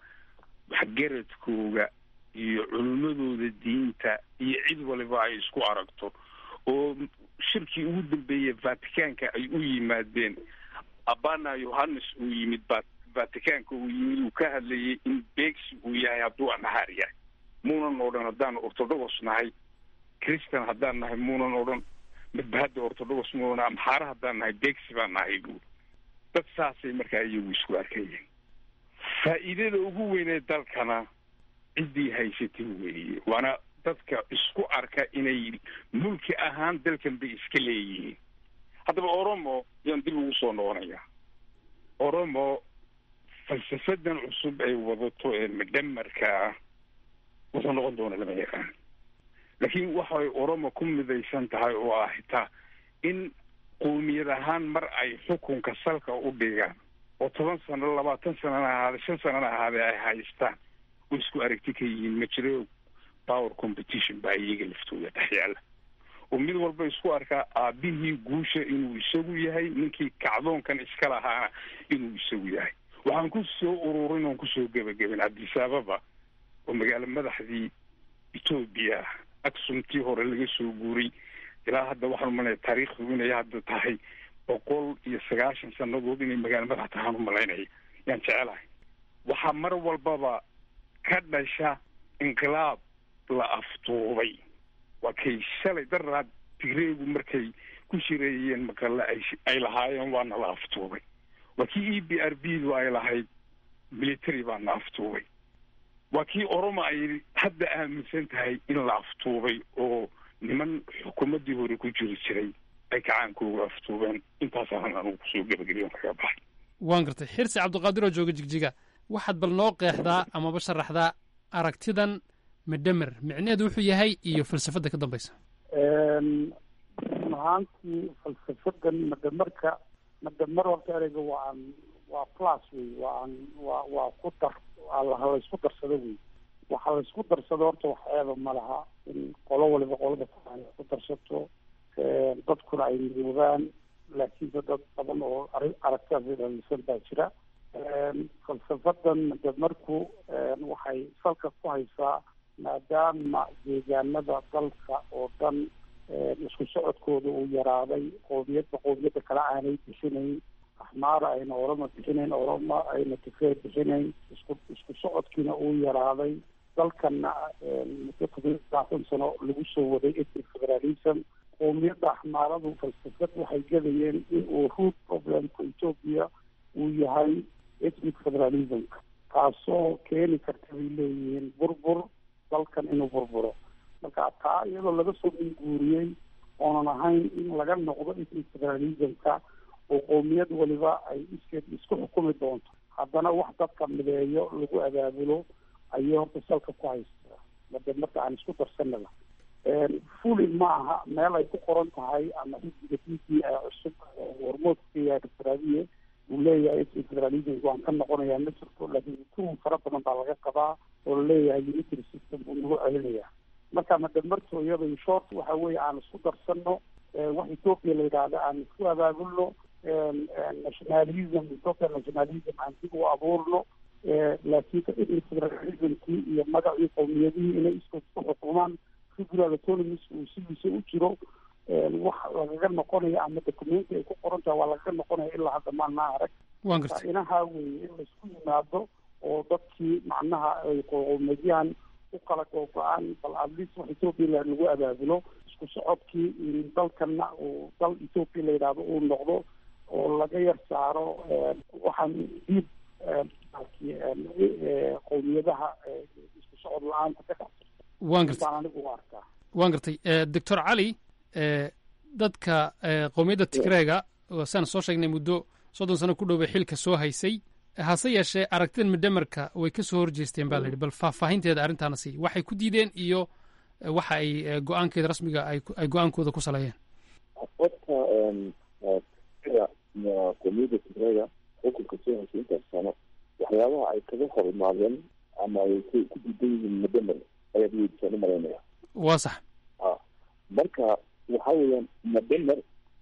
waxgaradkooga iyo culimmadooda diinta iyo cid waliba ay isku aragto oo shirkii ugu dambeeyey vaticanka ay u yimaadeen abana yohannes uu yimid vaticanka uu yimid uu ka hadlayay in beegsi uu yahay hadduu amxaar yahay muunan odhan haddaan orthodox nahay christian haddaan nahay muunan odhan midba hadda orthodox muunan amxaara haddaan nahay beegsi baan nahay buuri dad saasay markaa iyagu isku arkayeen faa'iidada ugu weynee dalkana ciddii haysatay weeye waana dadka isku arka inay mulki ahaan dalkan bay iska leeyihiin haddaba oromo yaan dib ugu soo noqonayaa oromo falsafadan cusub ay wadato ee midhamarka ah wuxuu noqon doona lama yaqaan laakiin waxay oromo ku midaysan tahay oo ah xitaa in qowmiyad ahaan mar ay xukunka salka u dhigaan oo toban sano labaatan sanana ahaade shan sanana ahaade ay haystaan oo isku aragti ka yihiin ma jiro power competition baa iyaga laftooda dhex yaala oo mid walba isku arkaa aabihii guusha inuu isagu yahay ninkii kacdoonkan iska lahaana inuu isagu yahay waxaan ku soo ururin oon kusoo gebagabin addis ababa oo magaalo madaxdii etoobiya aksumtii hore laga soo guuray ilaa hadda waxaan umalanaya taariikhdu inay hadda tahay boqol iyo sagaashan sanadood inay magaalo madax tahaan umalaynaya yaan jecelahay waxaa mar walbaba ka dhasha inqilaab la aftuubay waa kay shalay daraad tigreegu markay ku shireeyeen maqale ay ay lahaayeen waana la aftuubay waa kii e b r b du ay lahayd military baana aftuubay waa kii oroma ay hadda aaminsan tahay in la aftuubay oo niman xukuumaddii hore ku jiri jiray ay kacaankooga aftuubeen intaasaan anugu kusoo gebageliyon kaga baxay waan gartay xirsi cabdiqaadir oo jooga jigjiga waxaad bal noo qeexdaa amaba sharaxdaa aragtidan midhamer micneheedu wuxuu yahay iyo falsafadda ka dambaysa run ahaantii falsafadan madhamarka madhamar horta ereyga waa waa plus wey waa waa waa ku dar waa laysku darsado wey waxa laysku darsado horta wax eeba ma laha in qolo waliba qolada kale ku darsato dadkuna ay midoobaan laakiinse dad badan oo aragtidaas dhalisan baa jira falsafadan madamarku waxay salka ku haysaa maadaama deegaanada dalka oo dhan isku socodkooda uu yaraaday qoomiyadba qoomiyadda kale aanay bixinayn axmaara ayna orama bixinayn orama ayna tifeer bixinayn isku isku socodkiina uu yaraaday dalkana muddo todobaatan sano lagu soo waday ethnic federalism qoomiyadda axmaaradu falsafad waxay gadayeen in uu root problemka ethoopia uu yahay ethnic federalismka taasoo keeni karta bay leeyihiin burbur dalkan inuu burburo marka marka taa iyadoo laga soo minguuriyey oonan ahayn in laga noqdo ethnic federalismka oo qowmiyad waliba ay iskeed isku xukumi doonto haddana wax dadka mideeyo lagu abaabulo ayay horta salka ku haystaa made marka aan isku darsanaba fuli ma aha meel ay ku qoran tahay ama xisbiga t p a cusub hormoodka yahay doctor abiye uu leeyahay ethnic federalism waan ka noqonayaa ma jirto laakiin tuhum fara badan baa laga qabaa oo laleeyahay unitary system uu nagu celinaya marka madamarto iyada short waxa weeye aan isku darsano wax ethoopia la yidhaahda aan isku abaabulno nationalism ethoopia nationalism aan dib u abuurno laakiin ethnic federalismkii iyo magacii qowmiyadihii inay iskood isku xukumaan federal autonomies uu sidiisa u jiro wax lagaga noqonaya ama documenti ay ku qoran tahay waa lagaga noqonaya ilaa hadda maana arag waan gartay inaha weeye in laisku yimaado oo dadkii macnaha ay qowmiyadyahan u kala googo-aan bal at least wax ethoopia la lagu abaabulo isku socodkii in dalkana uu dal ethoopia la yidhaahdo uu noqdo oo laga yar saaro waxaan diib qowmiyadaha isku socod la-aanta ka dhex waan gartay baan anigu u arkaa waan gartay doctor cali dadka qowmiyadda tigreega saan soo sheegnay muddo soddon sano ku dhowbay xilka soo haysay hase yeeshee aragtidan midhamarka way ka soo horjeesteen baa la yidhi bal faahfaahinteeda arrintaana sii waxay ku diideen iyo waxa ay go-aankeeda rasmiga ay go-aankooda ku saleeyeen horta qowmiyadda tigreega xukunka soo haysay intaas sano waxyaabaha ay kaga hor imaadeen ama ay ku diidan yihiin madamer ayaad weydisaan u malaynaya waa sax marka waxa weeyaan madamer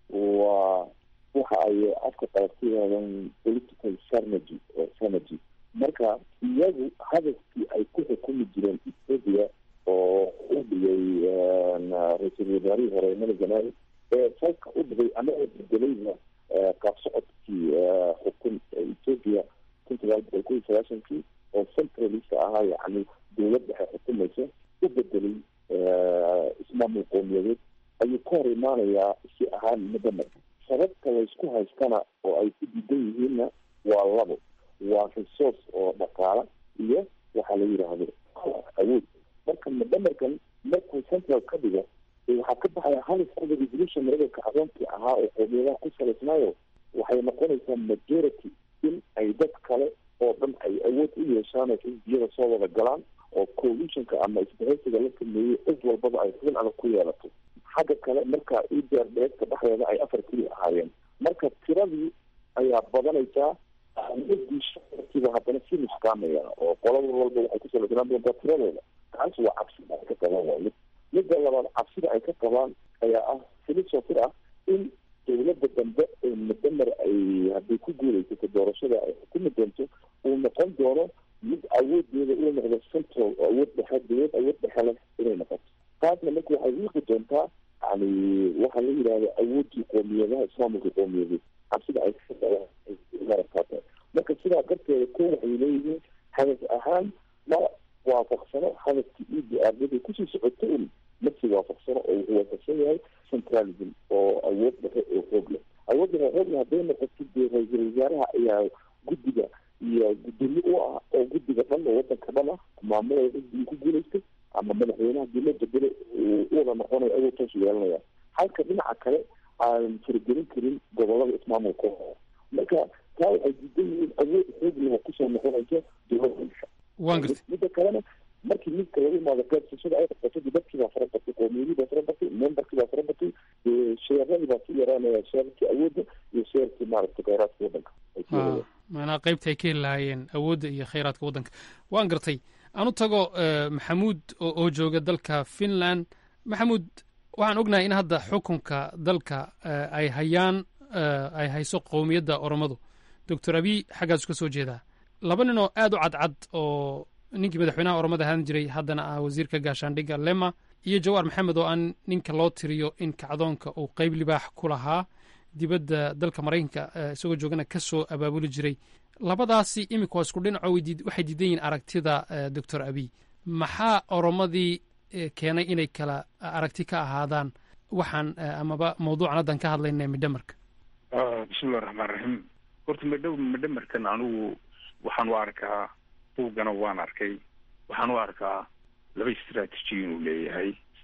waa waxa ay afka qalabtiyaadan political strategy oo strategy marka iyagu hadafkii ay ku xukumi jireen ethiopia oo u dhigay ra-iisul wasaarihii hore mala zanaawi ee salka u dhigay anagoo bedelayna qaab socodkii xukun ethiopia kun sagaal boqol kun iyo sagaashankii oo centralist ahaa yacni dowlad dhexe xukumaysa u bedelay ismaamul qowmiyadeed ayuu ka hor imaanayaa si ahaan madamer sababta laysku haystana oo ay ku diidan yihiinna waa labo waa resource oo dhaqaala iyo waxaa la yidhaahdo awood marka madamerkan markuu central ka dhigo waxaa ka baxaya halisada resolution maragabka cadoonkii ahaa oo qowmiyadaha ku salaysnaayo waxay noqonaysaa majority in ay dad kale oo dhan ay awood u yeeshaan oo xisbiyada soo wada galaan oo coalitionka ama isbahaysiga la sameeyey cid walbaba ay xubin adag ku yeelato xagga kale marka idrdheegta dhexdeeda ay afar keli ahaayeen marka tiradii ayaa badanaysaa ahmiyadii shacabkiiba haddana si nuskaamaya oo qolada walba waxay ku salaysnaan doontaa tiradooda taas waa cabsida ay ka qabaan waa mid midda labaad cabsida ay ka qabaan ayaa ah filisofir ah in dowladda dambe ee madamer ay hadday ku guulaysato doorashada ay xukumi doonto uu noqon doono mid awoodeeda uu noqdo central oo awood dhexe dowlad awood dhexe leh inay noqoto taasna marka waxay wiiqi doontaa yani waxaa la yidhahda awoodii qoomiyadaha islaamulka qowmiyadeed cabsida ay kamarakaata marka sidaa darteeda ko waxay leeyihiin hadaf ahaan ma waafaqsano hadafkii e d r daday kusii socoto un masi waafaqsano oo wuxuu waafaqsan yahay centralism oo awood dhexe oo xoog leh awood dhexe xoog leh hadday noqoto dee ra-iisul wasaaraha ayaa guddiga iyo gudoomi u ah oo guddiga dhan oo wadanka dhan ah maamulada xisbigii ku guulaystay ama madaxweynaha dii loo bedelo u wada noqonayo awood toos yeelanaya halka dhinaca kale aan faragelin karin gobolada ismaamulka marka taa waxay diidan yihiin awood xoog leh oo kusoo noqonaysa dowladda waan gartay midda kalena markii midka laga imaado qaybsashada ay qabto dadkii baa fara batay qowmiyadii baa fara batay memberkii baa fara batay sheeradii baa ku yaraanaya sheerkii awoodda iyo sheerkii maaragtay kheyraadka waddanka maanaa qaybta ay ka heli lahaayeen awoodda iyo kheyraadka waddanka waan gartay anu tago maxamuud oo jooga dalka finland maxamuud waxaan ognahay in hadda xukunka dalka ay hayaan ay hayso qowmiyadda oromadu doctor abiy xaggaasu ka soo jeedaa laba nin oo aad u cadcad oo ninkii madaxweynaha oromada ahaan jiray haddana ah wasiirka gaashaandhigga lema iyo jawaar maxamed oo aan ninka loo tiriyo in kacdoonka uu qeyb libaax ku lahaa dibadda dalka maraykanka isagoo joogana ka soo abaabuli jiray labadaasi imika waa isku dhinaco waxay diidan yihiin aragtida doctor abiy maxaa oromadii keenay inay kala aragti ka ahaadaan waxaan amaba mawduucan haddan ka hadlayna midhamarka bismillahi raxmaan raxiim horta midho midhamarkan anigu waxaan u arkaa buuggana waan arkay waxaan u arkaa laba istraatiiji inuu leeyahay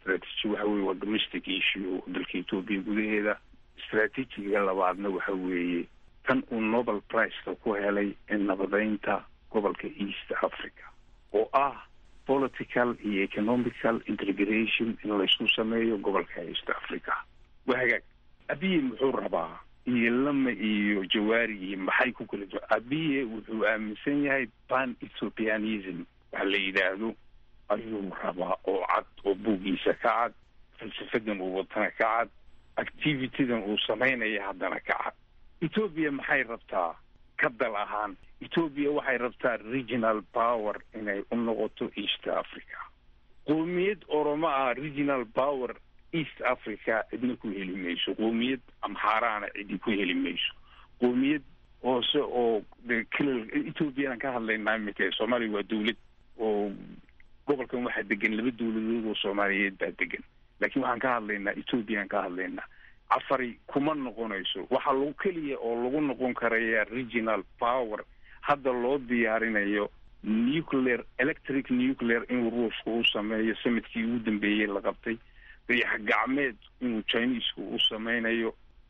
strategy waxa weye waa domestic issue dalka etoobiya gudaheeda strategiga labaadna waxa weeye tan uu nobel priceka ku helay nabadeynta gobolka east africa oo ah political iyo economical integration in laysku sameeyo gobolka east africa waa hagaag abiye muxuu rabaa iyo lama iyo jawaari iyo maxay ku kala duwan abiye wuxuu aaminsan yahay pan ethiopianism waxa la yidhaahdo ayuu rabaa oo cad oo buuggiisa ka cad falsafadan uu watana ka cad activitydan uu samaynaya haddana ka cad ethoobia maxay rabtaa ka dal ahaan ethoobia waxay rabtaa regional power inay u noqoto east africa qoomiyad oromo ah regional power east africa cidna ku heli mayso qoomiyad amxaaraana cidi ku heli mayso qoomiyad hoose oo klal ethoobiyanan ka hadlaynaa imika soomaaliya waa dawlad oo gobolkan waxaa degan laba dawladood oo soomaaliyeed baa degan laakiin waxaan ka hadlaynaa ethoobiyan ka hadlaynaa cafari kuma noqonayso waxaa lagu keliya oo lagu noqon karaya regional power hadda loo diyaarinayo nuclear electric nuclear inuu ruushka u sameeyo sanadkii ugu dambeeyey la qabtay dayax gacmeed inuu chinesku u sameynayo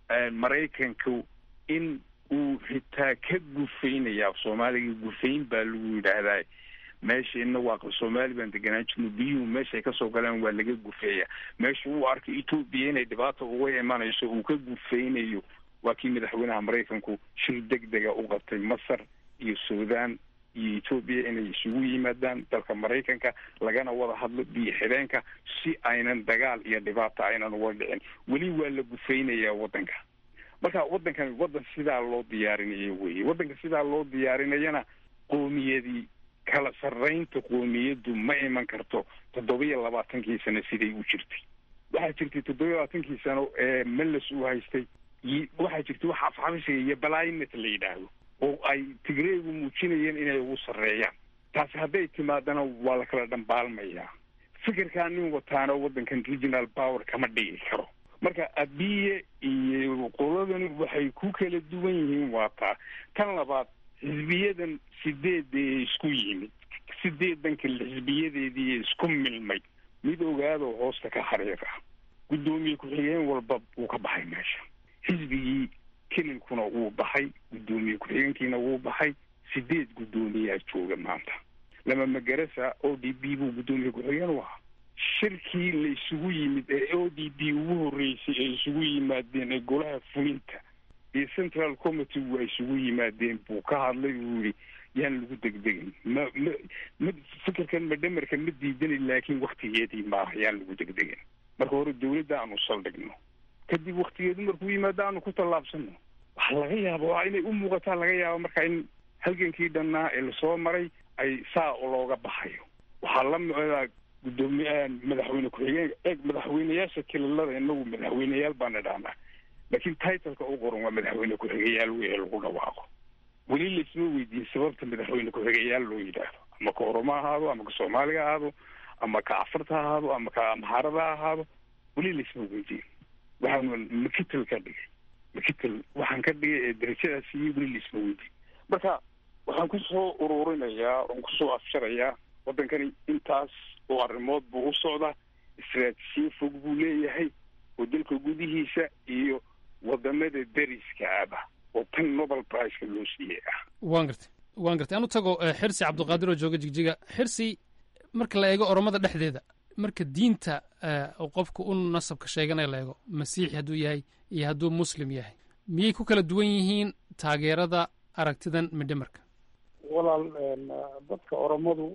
maraykanku in uu xitaa ka gufeynaya soomaaliga gufayn baa lagu yidhaahdaa meesha waa soomaali baan deganaan jirno biyuhu meeshaay kasoo galeen waa laga gufeeya meesha uu arkay etoobiya inay dhibaata uga imanayso uu ka gufeynayo waa kii madaxweynaha maraykanku shir deg dega u qabtay masar iyo sudan iyo etoobiya inay isugu yimaadaan dalka maraykanka lagana wada hadlo biyo xideenka si aynan dagaal iyo dhibaata aynan uga dhicin weli waa la gufeynayaa waddanka marka waddankan waddan sidaa loo diyaarinayo weye waddanka sidaa loo diyaarinayana qoomiyadii kala sarreynta qoomiyaddu ma iman karto toddoba-iyo labaatankii sano siday u jirtay waxaa jirtay toddoba-iyo labaatankii sano ee meles uu haystay waxaa jirtay wax afxabishiga iyo balainet la yidhaahdo oo ay tigreegu muujinayeen inay ugu sarreeyaan taasi hadday timaadana waa la kala dhambaalmayaa fikirkaa nin wataana waddankan regional power kama dhigi karo marka abiye iyo qoladani waxay ku kala duwan yihiin waa taa tan labaad xisbiyadan sideeda ee isku yimid sideedan kale xisbiyadeedii isku milmay mid ogaado hoosta ka xariir ah guddoomiye ku-xigeen walba wuu ka baxay meesha xisbigii kelilkuna wuu baxay guddoomiye ku-xigeenkiina wuu baxay sideed guddoomiyaa jooga maanta lama magarasa o d b buu guddoomiye ku-xigeen u ahaa shirkii la isugu yimid ee o d b ugu horreysay ay isugu yimaadeen ee golaha fulinta iyo central committee waa isugu yimaadeen buu ka hadlay uu yihi yaan lagu degdegin ma ma ma fikirkan madhamarka ma diidani laakiin waktigeedii maaha yaan lagu degdegin marka hore dawladda aanu saldhigno kadib waktigeedu markuu yimaado aanu ku tallaabsano waxa laga yaaba waa inay u muuqataa laga yaaba marka in halgankii dhannaa ee lasoo maray ay saa looga baxayo waxaa la micdaa guddoomiye madaxweyne ku-xigeen eeg madaxweyneyaasha kililada inagu madaxweyneyaal baan idhahnaa laakiin titleka u qoran waa madaxweyne ku-xigayaal wey lagu dhawaaqo weli laisma weydiin sababta madaxweyne ku-xigayaal loo yidhaahdo ama ka oromo ha ahaado ama ka soomaaliga ha ahaado ama ka afarta ha ahaado ama ka amxaarada ha ahaado weli laisma weydiin waxaan makitel ka dhigay makitel waxaan ka dhigay ee darajadaas iyo weli laisma weydiin marka waxaan kusoo ururinayaa oon kusoo afsharayaa waddankani intaas oo arrimood buu u socdaa istraatijiye fog buu leeyahay oo dalka gudihiisa iyo wadamada deriska aba oo tan nobel priceka loo siiyey ah waan gartay waan gartay anu tago xirsi cabdiqaadir oo jooga jigjiga xirsi marka la eego oromada dhexdeeda marka diinta qofka u nasabka sheeganaya la eego masiixi hadduu yahay iyo hadduu muslim yahay miyay ku kala duwan yihiin taageerada aragtidan midhamarka walaal dadka oromadu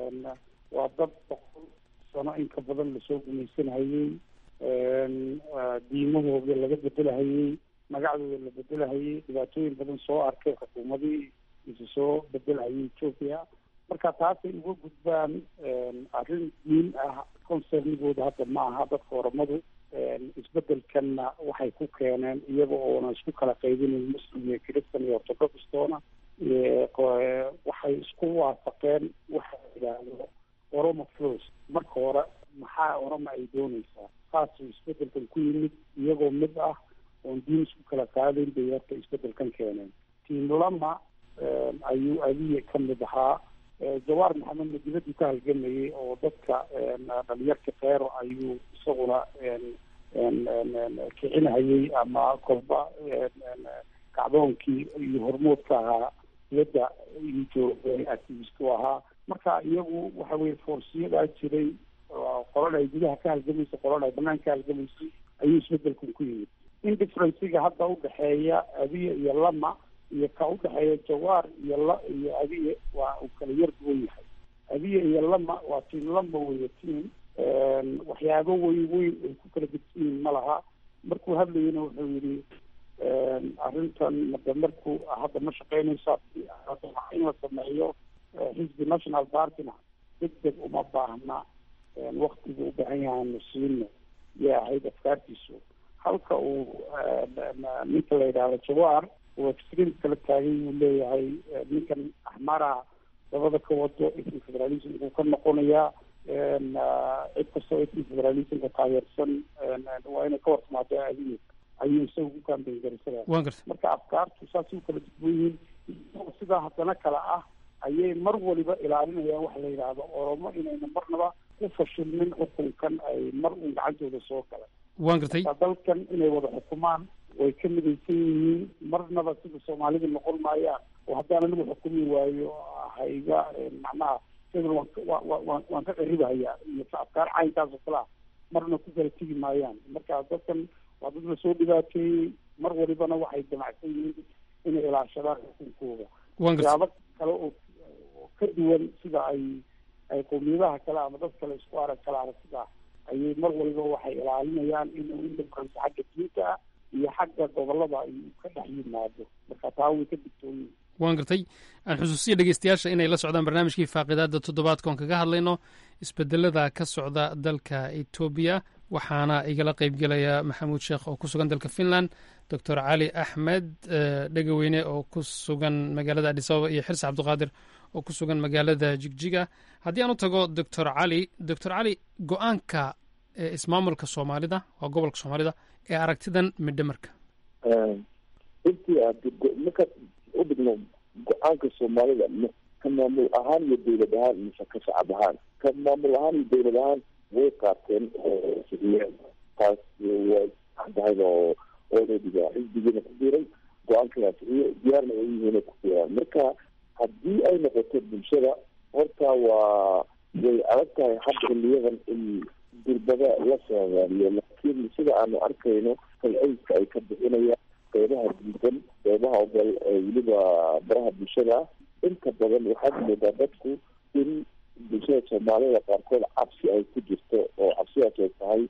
waa dad boqol sano in ka badan lasoo gumaysanhayey diimahooda laga bedelahayey magacdooda la bedelahayey dhibaatooyin badan soo arkay xukuumadii isu soo bedelahayay ethoopia marka taasay uga gudbaan arrin diin ah concernigooda hadda ma aha dadka oromadu isbedelkanna waxay ku keeneen iyaga oona isku kala qaybinayn muslim iyo christan iyo orthodoxtoona waxay isku waafaqeen waxa la yidhaahdo oromo flos marka hore maxaa oroma ay doonaysaa saasuu isbedelkan ku yimid iyagoo mid ah oon diin isku kala qaadayn bay horta isbedelkan keeneen tiim lama ayuu adiya ka mid ahaa jawaar maxamedna dibaddu ka halgamayay oo dadka dhalinyarka keero ayuu isaguna kicinhayay ama kolba kacdoonkii iyo hormoodka ahaa dibadda iyo joogay activist u ahaa marka iyagu waxa weye foorsiyadaa jiray qolana ay gudaha ka halgamaysay qolana ay banaanka ka halgamaysay ayuu isbedelkan ku yimid indifferenciga hadda udhexeeya abiye iyo lama iyo ka udhexeeya jawaar iyo la iyo abiye waa uu kala yar duwan yahay abiye iyo lama waa tiim lama weeye tiim waxyaabo weyn weyn ay ku kala gedsiyiin ma laha markuu hadlayana wuxuu yidhi arrintan made markuu hadda ma shaqeynaysa in la sameeyo xisbi national partyna deg deg uma baahna waktiga u baahan yahaanu siino yay ahayd afkaartiisu halka uu ninka la yidhaahdo jawaar uu extreme kala taagay uu leeyahay ninkan axmaraha dabada ka wado ethnic federalism uu ka noqonayaa cid kastoo ethnic federalismka taageersan waa inay ka hortimaado adiye ayuu isaga ku kaambeyn garisada marka afkaartu saasay u kala duwan yihiin sidaa haddana kale ah ayay mar waliba ilaalinayaan waxa la yidhaahdo oromo inayna marnaba ku fashilmin xukunkan ay mar uun gacantooda soo galan waan gartay dalkan inay wada xukumaan way ka midaysan yihiin marnaba sida soomaalida noqon maayaan oo haddaan anigu xukumi waayo hayga macnaha sidana waan waan ka qaribahayaa iyo afkaar caynkaas oo kale ah marna ku kala tegi maayaan marka dadkan waa dad la soo dhibaateeyey mar walibana waxay damacsan yihiin inay ilaashadaan xukunkooda waxyaabo kale oo ka duwan sida ay ay qowmiyadaha kale ama dad kale isku arag kale aragtida ayay mar waliba waxay ilaalinayaan inuu indifference xagga diinta ah iyo xagga gobolada ay ka dhex yimaado marka taa way ka digtooyin waan gartay aan xusuusiya dhegeystayaasha inay la socdaan barnaamijkii faaqidaada toddobaadka oon kaga hadlayno isbedelada ka socda dalka etoobiya waxaana igala qeybgelaya maxamuud sheekh oo ku sugan dalka finland doctor cali axmed dhegaweyne oo ku sugan magaalada adisababa iyo xirse cabdiqaadir oo ku sugan magaalada jigjiga haddii aan u tago doctor cali doctor cali go-aanka ismaamulka soomaalida waa gobolka soomaalida ee aragtidan midhamarka runtii marka u dhigno go-aanka soomaalida ka maamul ahaan iyo dowlad ahaan mise ka shacab ahaan ka maamul ahaan iyo dowlad ahaan way qaateen siriyeen taas waa caddahayd oo oodadiga xisbigiina ku biiray go-aankayaa siriyo diyaarna ay yihiin ku biiraan marka haddii ay noqoto bulshada horta waa way adag tahay hadda xiliyadan in durbada la soomaaliyo laakiin sida aanu arkayno falceyska ay ka bixinayaan qeybaha diidan qeybaha ogol weliba baraha bulshada inta badan waxaad moodaa dadku in bulshada soomaalida qaarkood cabsi ay ku jirto oo cabsidaas ay tahay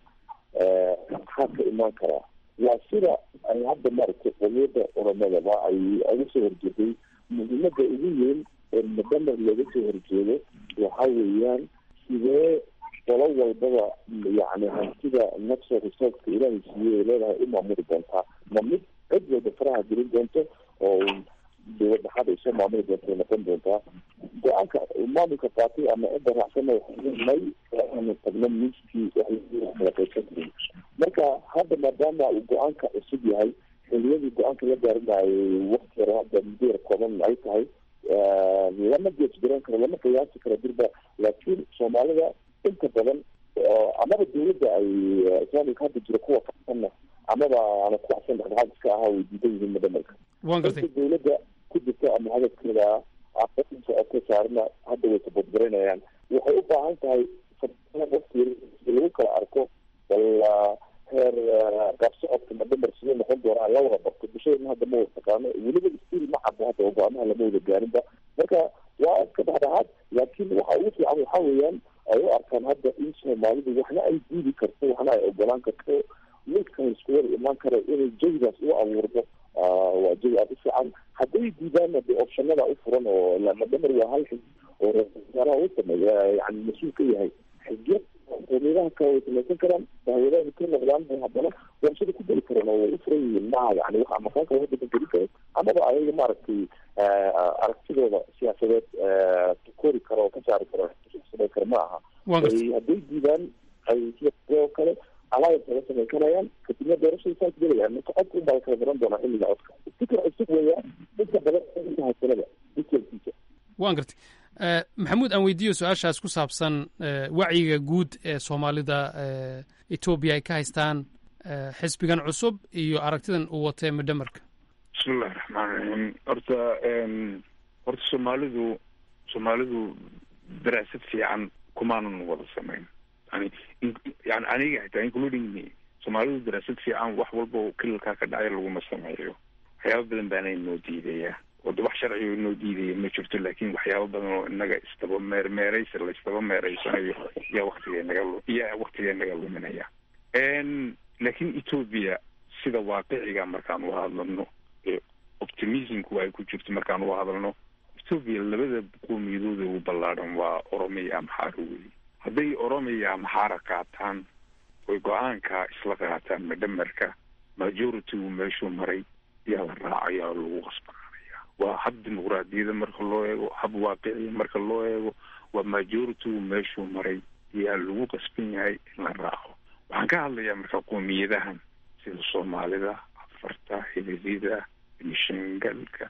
maxaa ka imaan karaa waa sida ay hadda maaragtay qomiyada oromadaba ay uga soo horjeeday muhiimada ugu weyn ee mudamar looga soo horjeedo waxa weeyaan sidee qolo walbaba yani hantida natural resourceka ilaahay siiyey ay leedahay u maamuli doontaa ma mid cid walba faraha gelin doonto oo dowlad dhaxaad ay soo maamuli doonto ay noqon doontaa go-aanka maamulka qaatay ama cidda raacsana may aanu tagno miiskii kala qaysan karin marka hadda maadaama uu go-aanka cusub yahay xiliyadii go-aanka la gaarinayay wakti yaro hadda muddo yar kooban ay tahay lama gees garan karo lama qiyaasi karo dirba laakiin soomaalida inta badan amaba dowladda ay islaamika hadda jira kuwa kasanna amaba aana ku waxsan dhexdhexaad iska ahaa way diidan yihiin madamalka gartay dowladda ku jirta ama hadafkeeda ka saarna hadda way sabadgaranayaan waxay u baahan tahay waqti lagu kala arko wala heer qaabsocodka madamar siduu noqon doonaa la wada barto bulshadana hadda ma wada taqaano weliba stil ma cadda hadda go-aamaha lama wada gaarinba marka waa iska dhexdhexaad laakiin waxa ugu fiican waxa weeyaan ay u arkaan hadda in soomaalidu waxna ay diidi karto waxna ay ogolaan karto midkan isku wada imaan kara inay jawigaas u abuurdo waa jawi aada u fiican hadday diidaanna de optionada u furan oo madamar waa hal xig oo ra-iisaalaha u sameeya yani mas-uul ka yahay xigya qowmiyadaha kale way samaysan karaan dahwadaha ka noqdaan haddana warshada ku geli karaan oo way u furan yihiin maaha yani wax makaanka laga daban geli karo amaba ayaga maaragtay aragtidooda siyaasadeed kori karo oo ka saari karo samay karo ma aha hadday diidaan ay sidoo kale alliance laga samayn karayaan kadibna doorashada saas gelayaan marka codka unbaa kala garan doonaa xilliga codka fikir cusub weeyaan inta badan haysanada detailkiisa waan gartay maxamuud aan weydiiyo su-aashaas ku saabsan wacyiga guud ee soomaalida etoobiya ay ka haystaan xisbigan cusub iyo aragtidan uu watee midhamarka bismillahi raxmaan raxiim horta horta soomaalidu soomaalidu daraasad fiican kumaanan wada samayn yani yani aniga xitaa including me soomaalidu daraasad fiican wax walba oo kilalkaa ka dhacay laguma sameeyo waxyaaba badan baana inoo diidaya wada wax sharciga inoo diidaya ma jirto laakin waxyaaba badan oo inaga isdaba meermeeraysa la isdaba meeraysanayo yaa waktiga naga yaa waktiga naga luminaya laakin etoobiya sida waaqiciga markaan u hadlano optimismku ay ku jirto markaan u hadalno etoobiya labada qoomiyadooda ugu ballaadhan waa oromiya amxaara wey hadday oromiya amxaara qaataan oy go-aanka isla qaataan madhamarka majority-gu meeshuu maray yaa la raacayaa oo lagu qasbanaanaya waa hab dimuqraadiyada marka loo eego hab waaqiciya marka loo eego waa majority-gu meeshuu maray yaa lagu qasban yahay in la raaco waxaan ka hadlayaa marka qoomiyadahan sida soomaalida afarta hililida benishangalka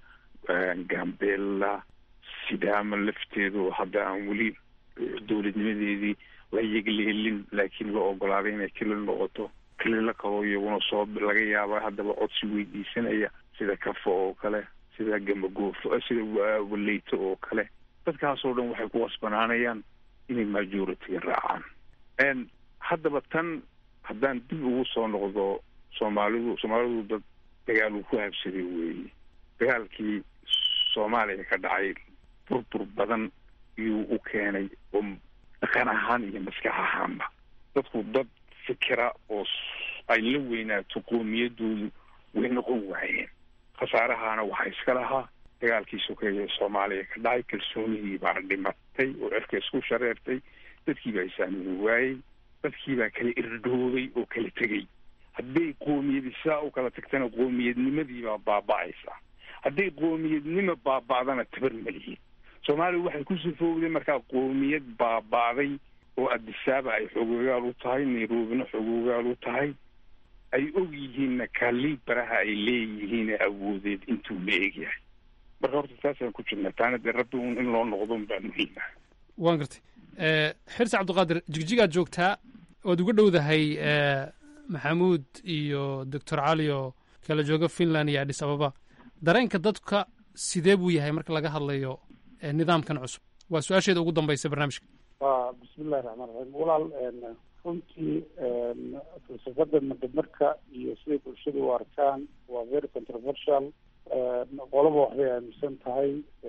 gambela sidaama lafteedu hadda aan weli dowladnimadeedii la yegleelin laakiin la ogolaaday inay kelil noqoto kelila kaloo iyaguna soo laga yaaba haddaba codsi weydiisanaya sida kafo oo kale sida gamagoofo sida waleyto oo kale dadkaasoo dhan waxay ku qasbanaanayaan inay majority-ga raacaan haddaba tan haddaan dib ugu soo noqdo soomaalidu soomaalidu dad dagaal uu ku habsaday weeye dagaalkii soomaaliya ka dhacay burbur badan iyuu u keenay oo dhaqan ahaan iyo maskax ahaanba dadku dad fikira oo ay la weynaato qoomiyadoodu way noqon waayeen khasaarahaana waxaa iska lahaa dagaalkii sokeeye soomaaliya ka dhacay kalsoonihii baa dhimatay oo cirka isku shareertay dadkii baa isaamini waayey dadkii baa kala irdhoobay oo kala tegey hadday qoomiyadi sidaa u kala tagtana qoomiyadnimadii baa baaba-aysa hadday qoomiyadnimo baaba-dana tabar malihiin soomaaliya waxay ku sifowday markaa qoomiyad baaba-day oo adisaaba ay xogoogaal u tahay nairobina xogoogaal u tahay ay og yihiinna kalibaraha ay leeyihiin awoodeed intuu la egyahay marka horta taasaan ku jirnaa taana dee rabbi un in loo noqdo baa muhiim ah waan gartay xirsi cabdiqaadir jigjigaad joogtaa ood uga dhowdahay maxamuud iyo doctor cali oo kala jooga finland iyo adhis ababa dareenka dadka sidee buu yahay marka laga hadlayo nidaamkan cusub waa su-aasheeda ugu dambaysa barnaamijka wa bismillahi raxmaan raxiim walaal runtii falsafada madamarka iyo siday bulshadu u arkaan waa very controversial qolaba waxbay aaminsan tahay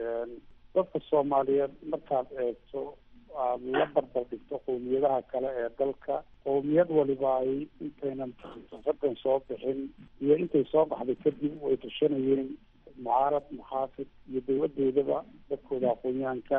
dadka soomaaliyeed markaad eegto aad la barbar dhigto qowmiyadaha kale ee dalka qowmiyad waliba ay intaynan falsafadan soo bixin iyo intay soo baxday kadib way tashanayeen mucaarad muxaafid iyo dowladoodaba dadkooda aqoonyahanka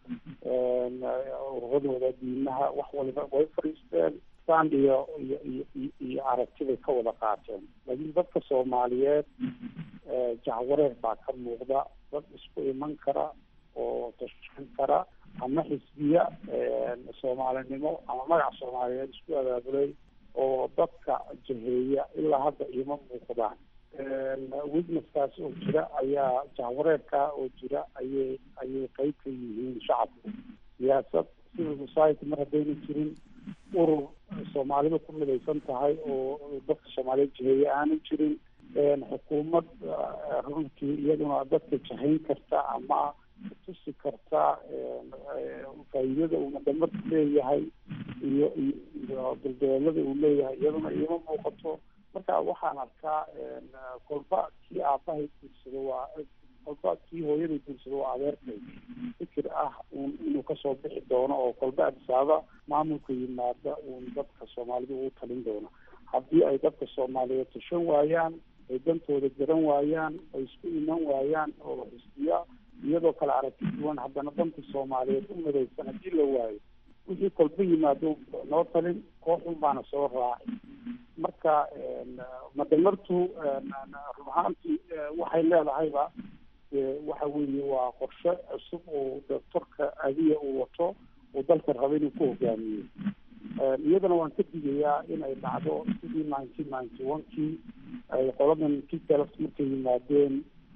ururadooda diimaha wax waliba way fadhiisteen stand iyo iyo iyo iyo aragtibay ka wada qaateen laakiin dadka soomaaliyeed jacwareer baa ka muuqda dad isku iman kara oo tashan kara ama xisbiya soomaalinimo ama magac soomaaliyeed isku abaabulay oo dadka jaheeya ilaa hadda iima muuqdaan witnesskaas oo jira ayaa jahwareerkaa oo jira ayay ayay qeyb ka yihiin shacabku siyaasad civil society mar haddayna jirin urur soomaalida ku midaysan tahay oo dadka soomaaliyeed jaheeye aanan jirin xukuumad runtii iyaduna dadka jahayn karta ama tusi karta faa'iidada uu madamarka leeyahay iyo iyo duldoolada uu leeyahay iyaduna iima muuqato marka waxaan arkaa kolba kii aabahay guursado waa kolba kii hooyaday guursado waa adeerkay fikir ah un inuu kasoo bixi doono oo kolba adisaaba maamulka yimaada uun dadka soomaalida ugu talin doono haddii ay dadka soomaaliyeed tashan waayaan ay dantooda garan waayaan ay isku iman waayaan oo xisbiya iyadoo kale aragti duwan haddana danta soomaaliyeed u midaysan haddii la waayo wixii kolba yimaado noo talin kooxun baana soo raacay marka madamartu run ahaantii waxay leedahayba waxa weeye waa qorshe cusub oo doctorka adiya uu wato uu dalka raba inuu ku hogaamiyo iyadana waan ka digayaa in ay dhacdo sidii nineteen ninety one kii ay qoladan kiteleft markay yimaadeen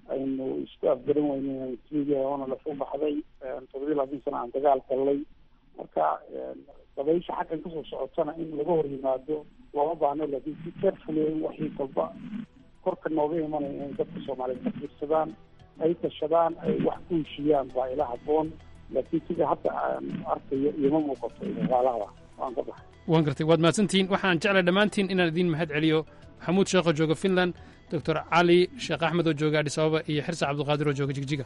aynu isku afgaran weyne etoobiya oona lafu baxday toddobiyi labaatan sana aan dagaal gallay marka dabaysha xaggan kasoo socotana in laga hor yimaado looma baahno laakiin si carefully waxii kalba korka nooga imanaya in dadka soomaaliyeed ka fiirsadaan ay tashadaan ay wax ku heshiyaan baa ila haboon laakiin sida hadda aan arkayo iyoma muuqato dagaalada waan ka baxay waan gartay waad mahadsantihiin waxaan jeclay dhammaantiin inaan idiin mahad celiyo maxamuud sheekh oo jooga finland doctor cali sheekh axmed oo jooga adhis ababa iyo xirse cabdulqaadir oo jooga jigjiga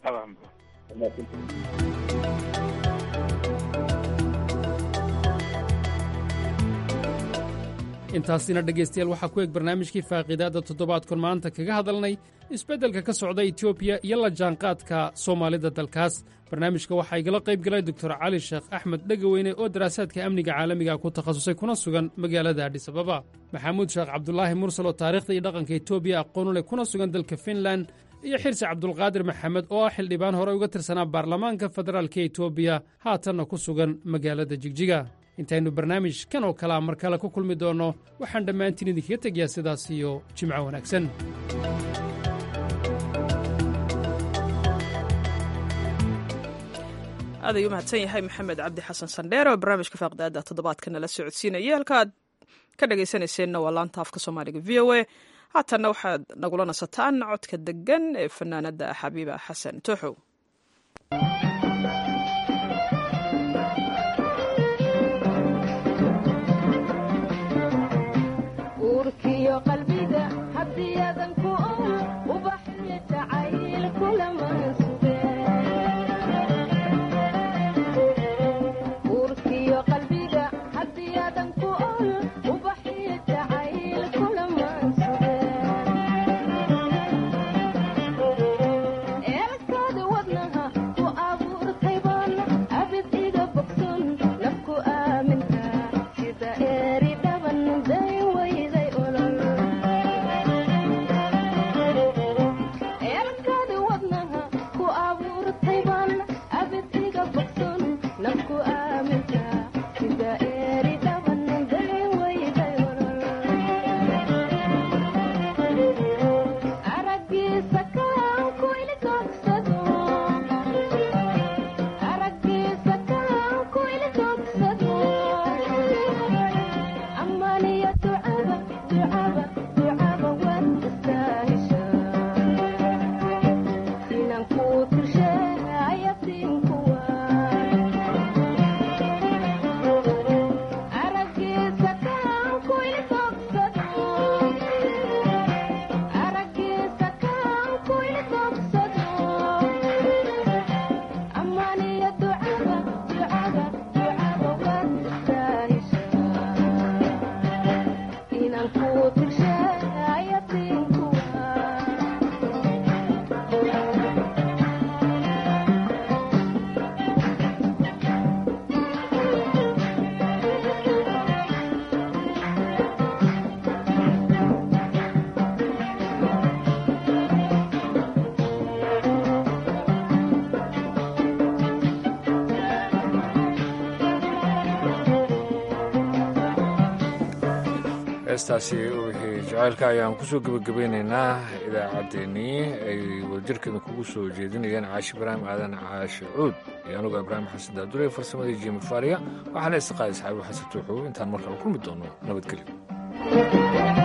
intaasina dhegaystayaal waxaa ku eg barnaamijkii faaqiidaadda toddobaadkon maanta kaga hadalnay isbeddelka ka socda etoobiya iyo la jaanqaadka soomaalida dalkaas barnaamijka waxaa igala qayb galay doctor cali sheekh axmed dhegaweyne oo daraasaadka amniga caalamiga ku takhasusay kuna sugan magaalada adhis ababa maxamuud sheekh cabdulaahi mursal oo taarikhda iyo dhaqanka etoobiya aqoonu leh kuna sugan dalka finland iyo xirsi cabdulqaadir maxamed oo ah xildhibaan hore uga tirsanaa baarlamaanka federaalka etoobiya haatanna ku sugan magaalada jigjiga intaynu barnaamij kan oo kalea mar kale ku kulmi doonno waxaan dhammaantiin idinkaga tegayaa sidaas iyo jimco wanaagsan aad ayuu mahadsan yahay maxamed cabdi xasan sandheer oo barnaamijka faaqdaada toddobaadka nala socodsiinaya halka aad ka dhagaysanayseena waa laanta afka soomaaliga v o a haatanna waxaad nagula nasataan codka degan ee fanaanada xabiiba xasan tooxow heestaasi wixii jacaylka ayaan kusoo gebagabeynaynaa idaacaddeenii ay wadajirkeeda kugu soo jeedinayeen caashi ibraahim aadan caashi cuud iyo anugu ibraahim xasan daadure farsamadii jimi faariya waxaana istiqaadi saxaabi xasan tuuxow intaan markale kulmi doono nabadgelyo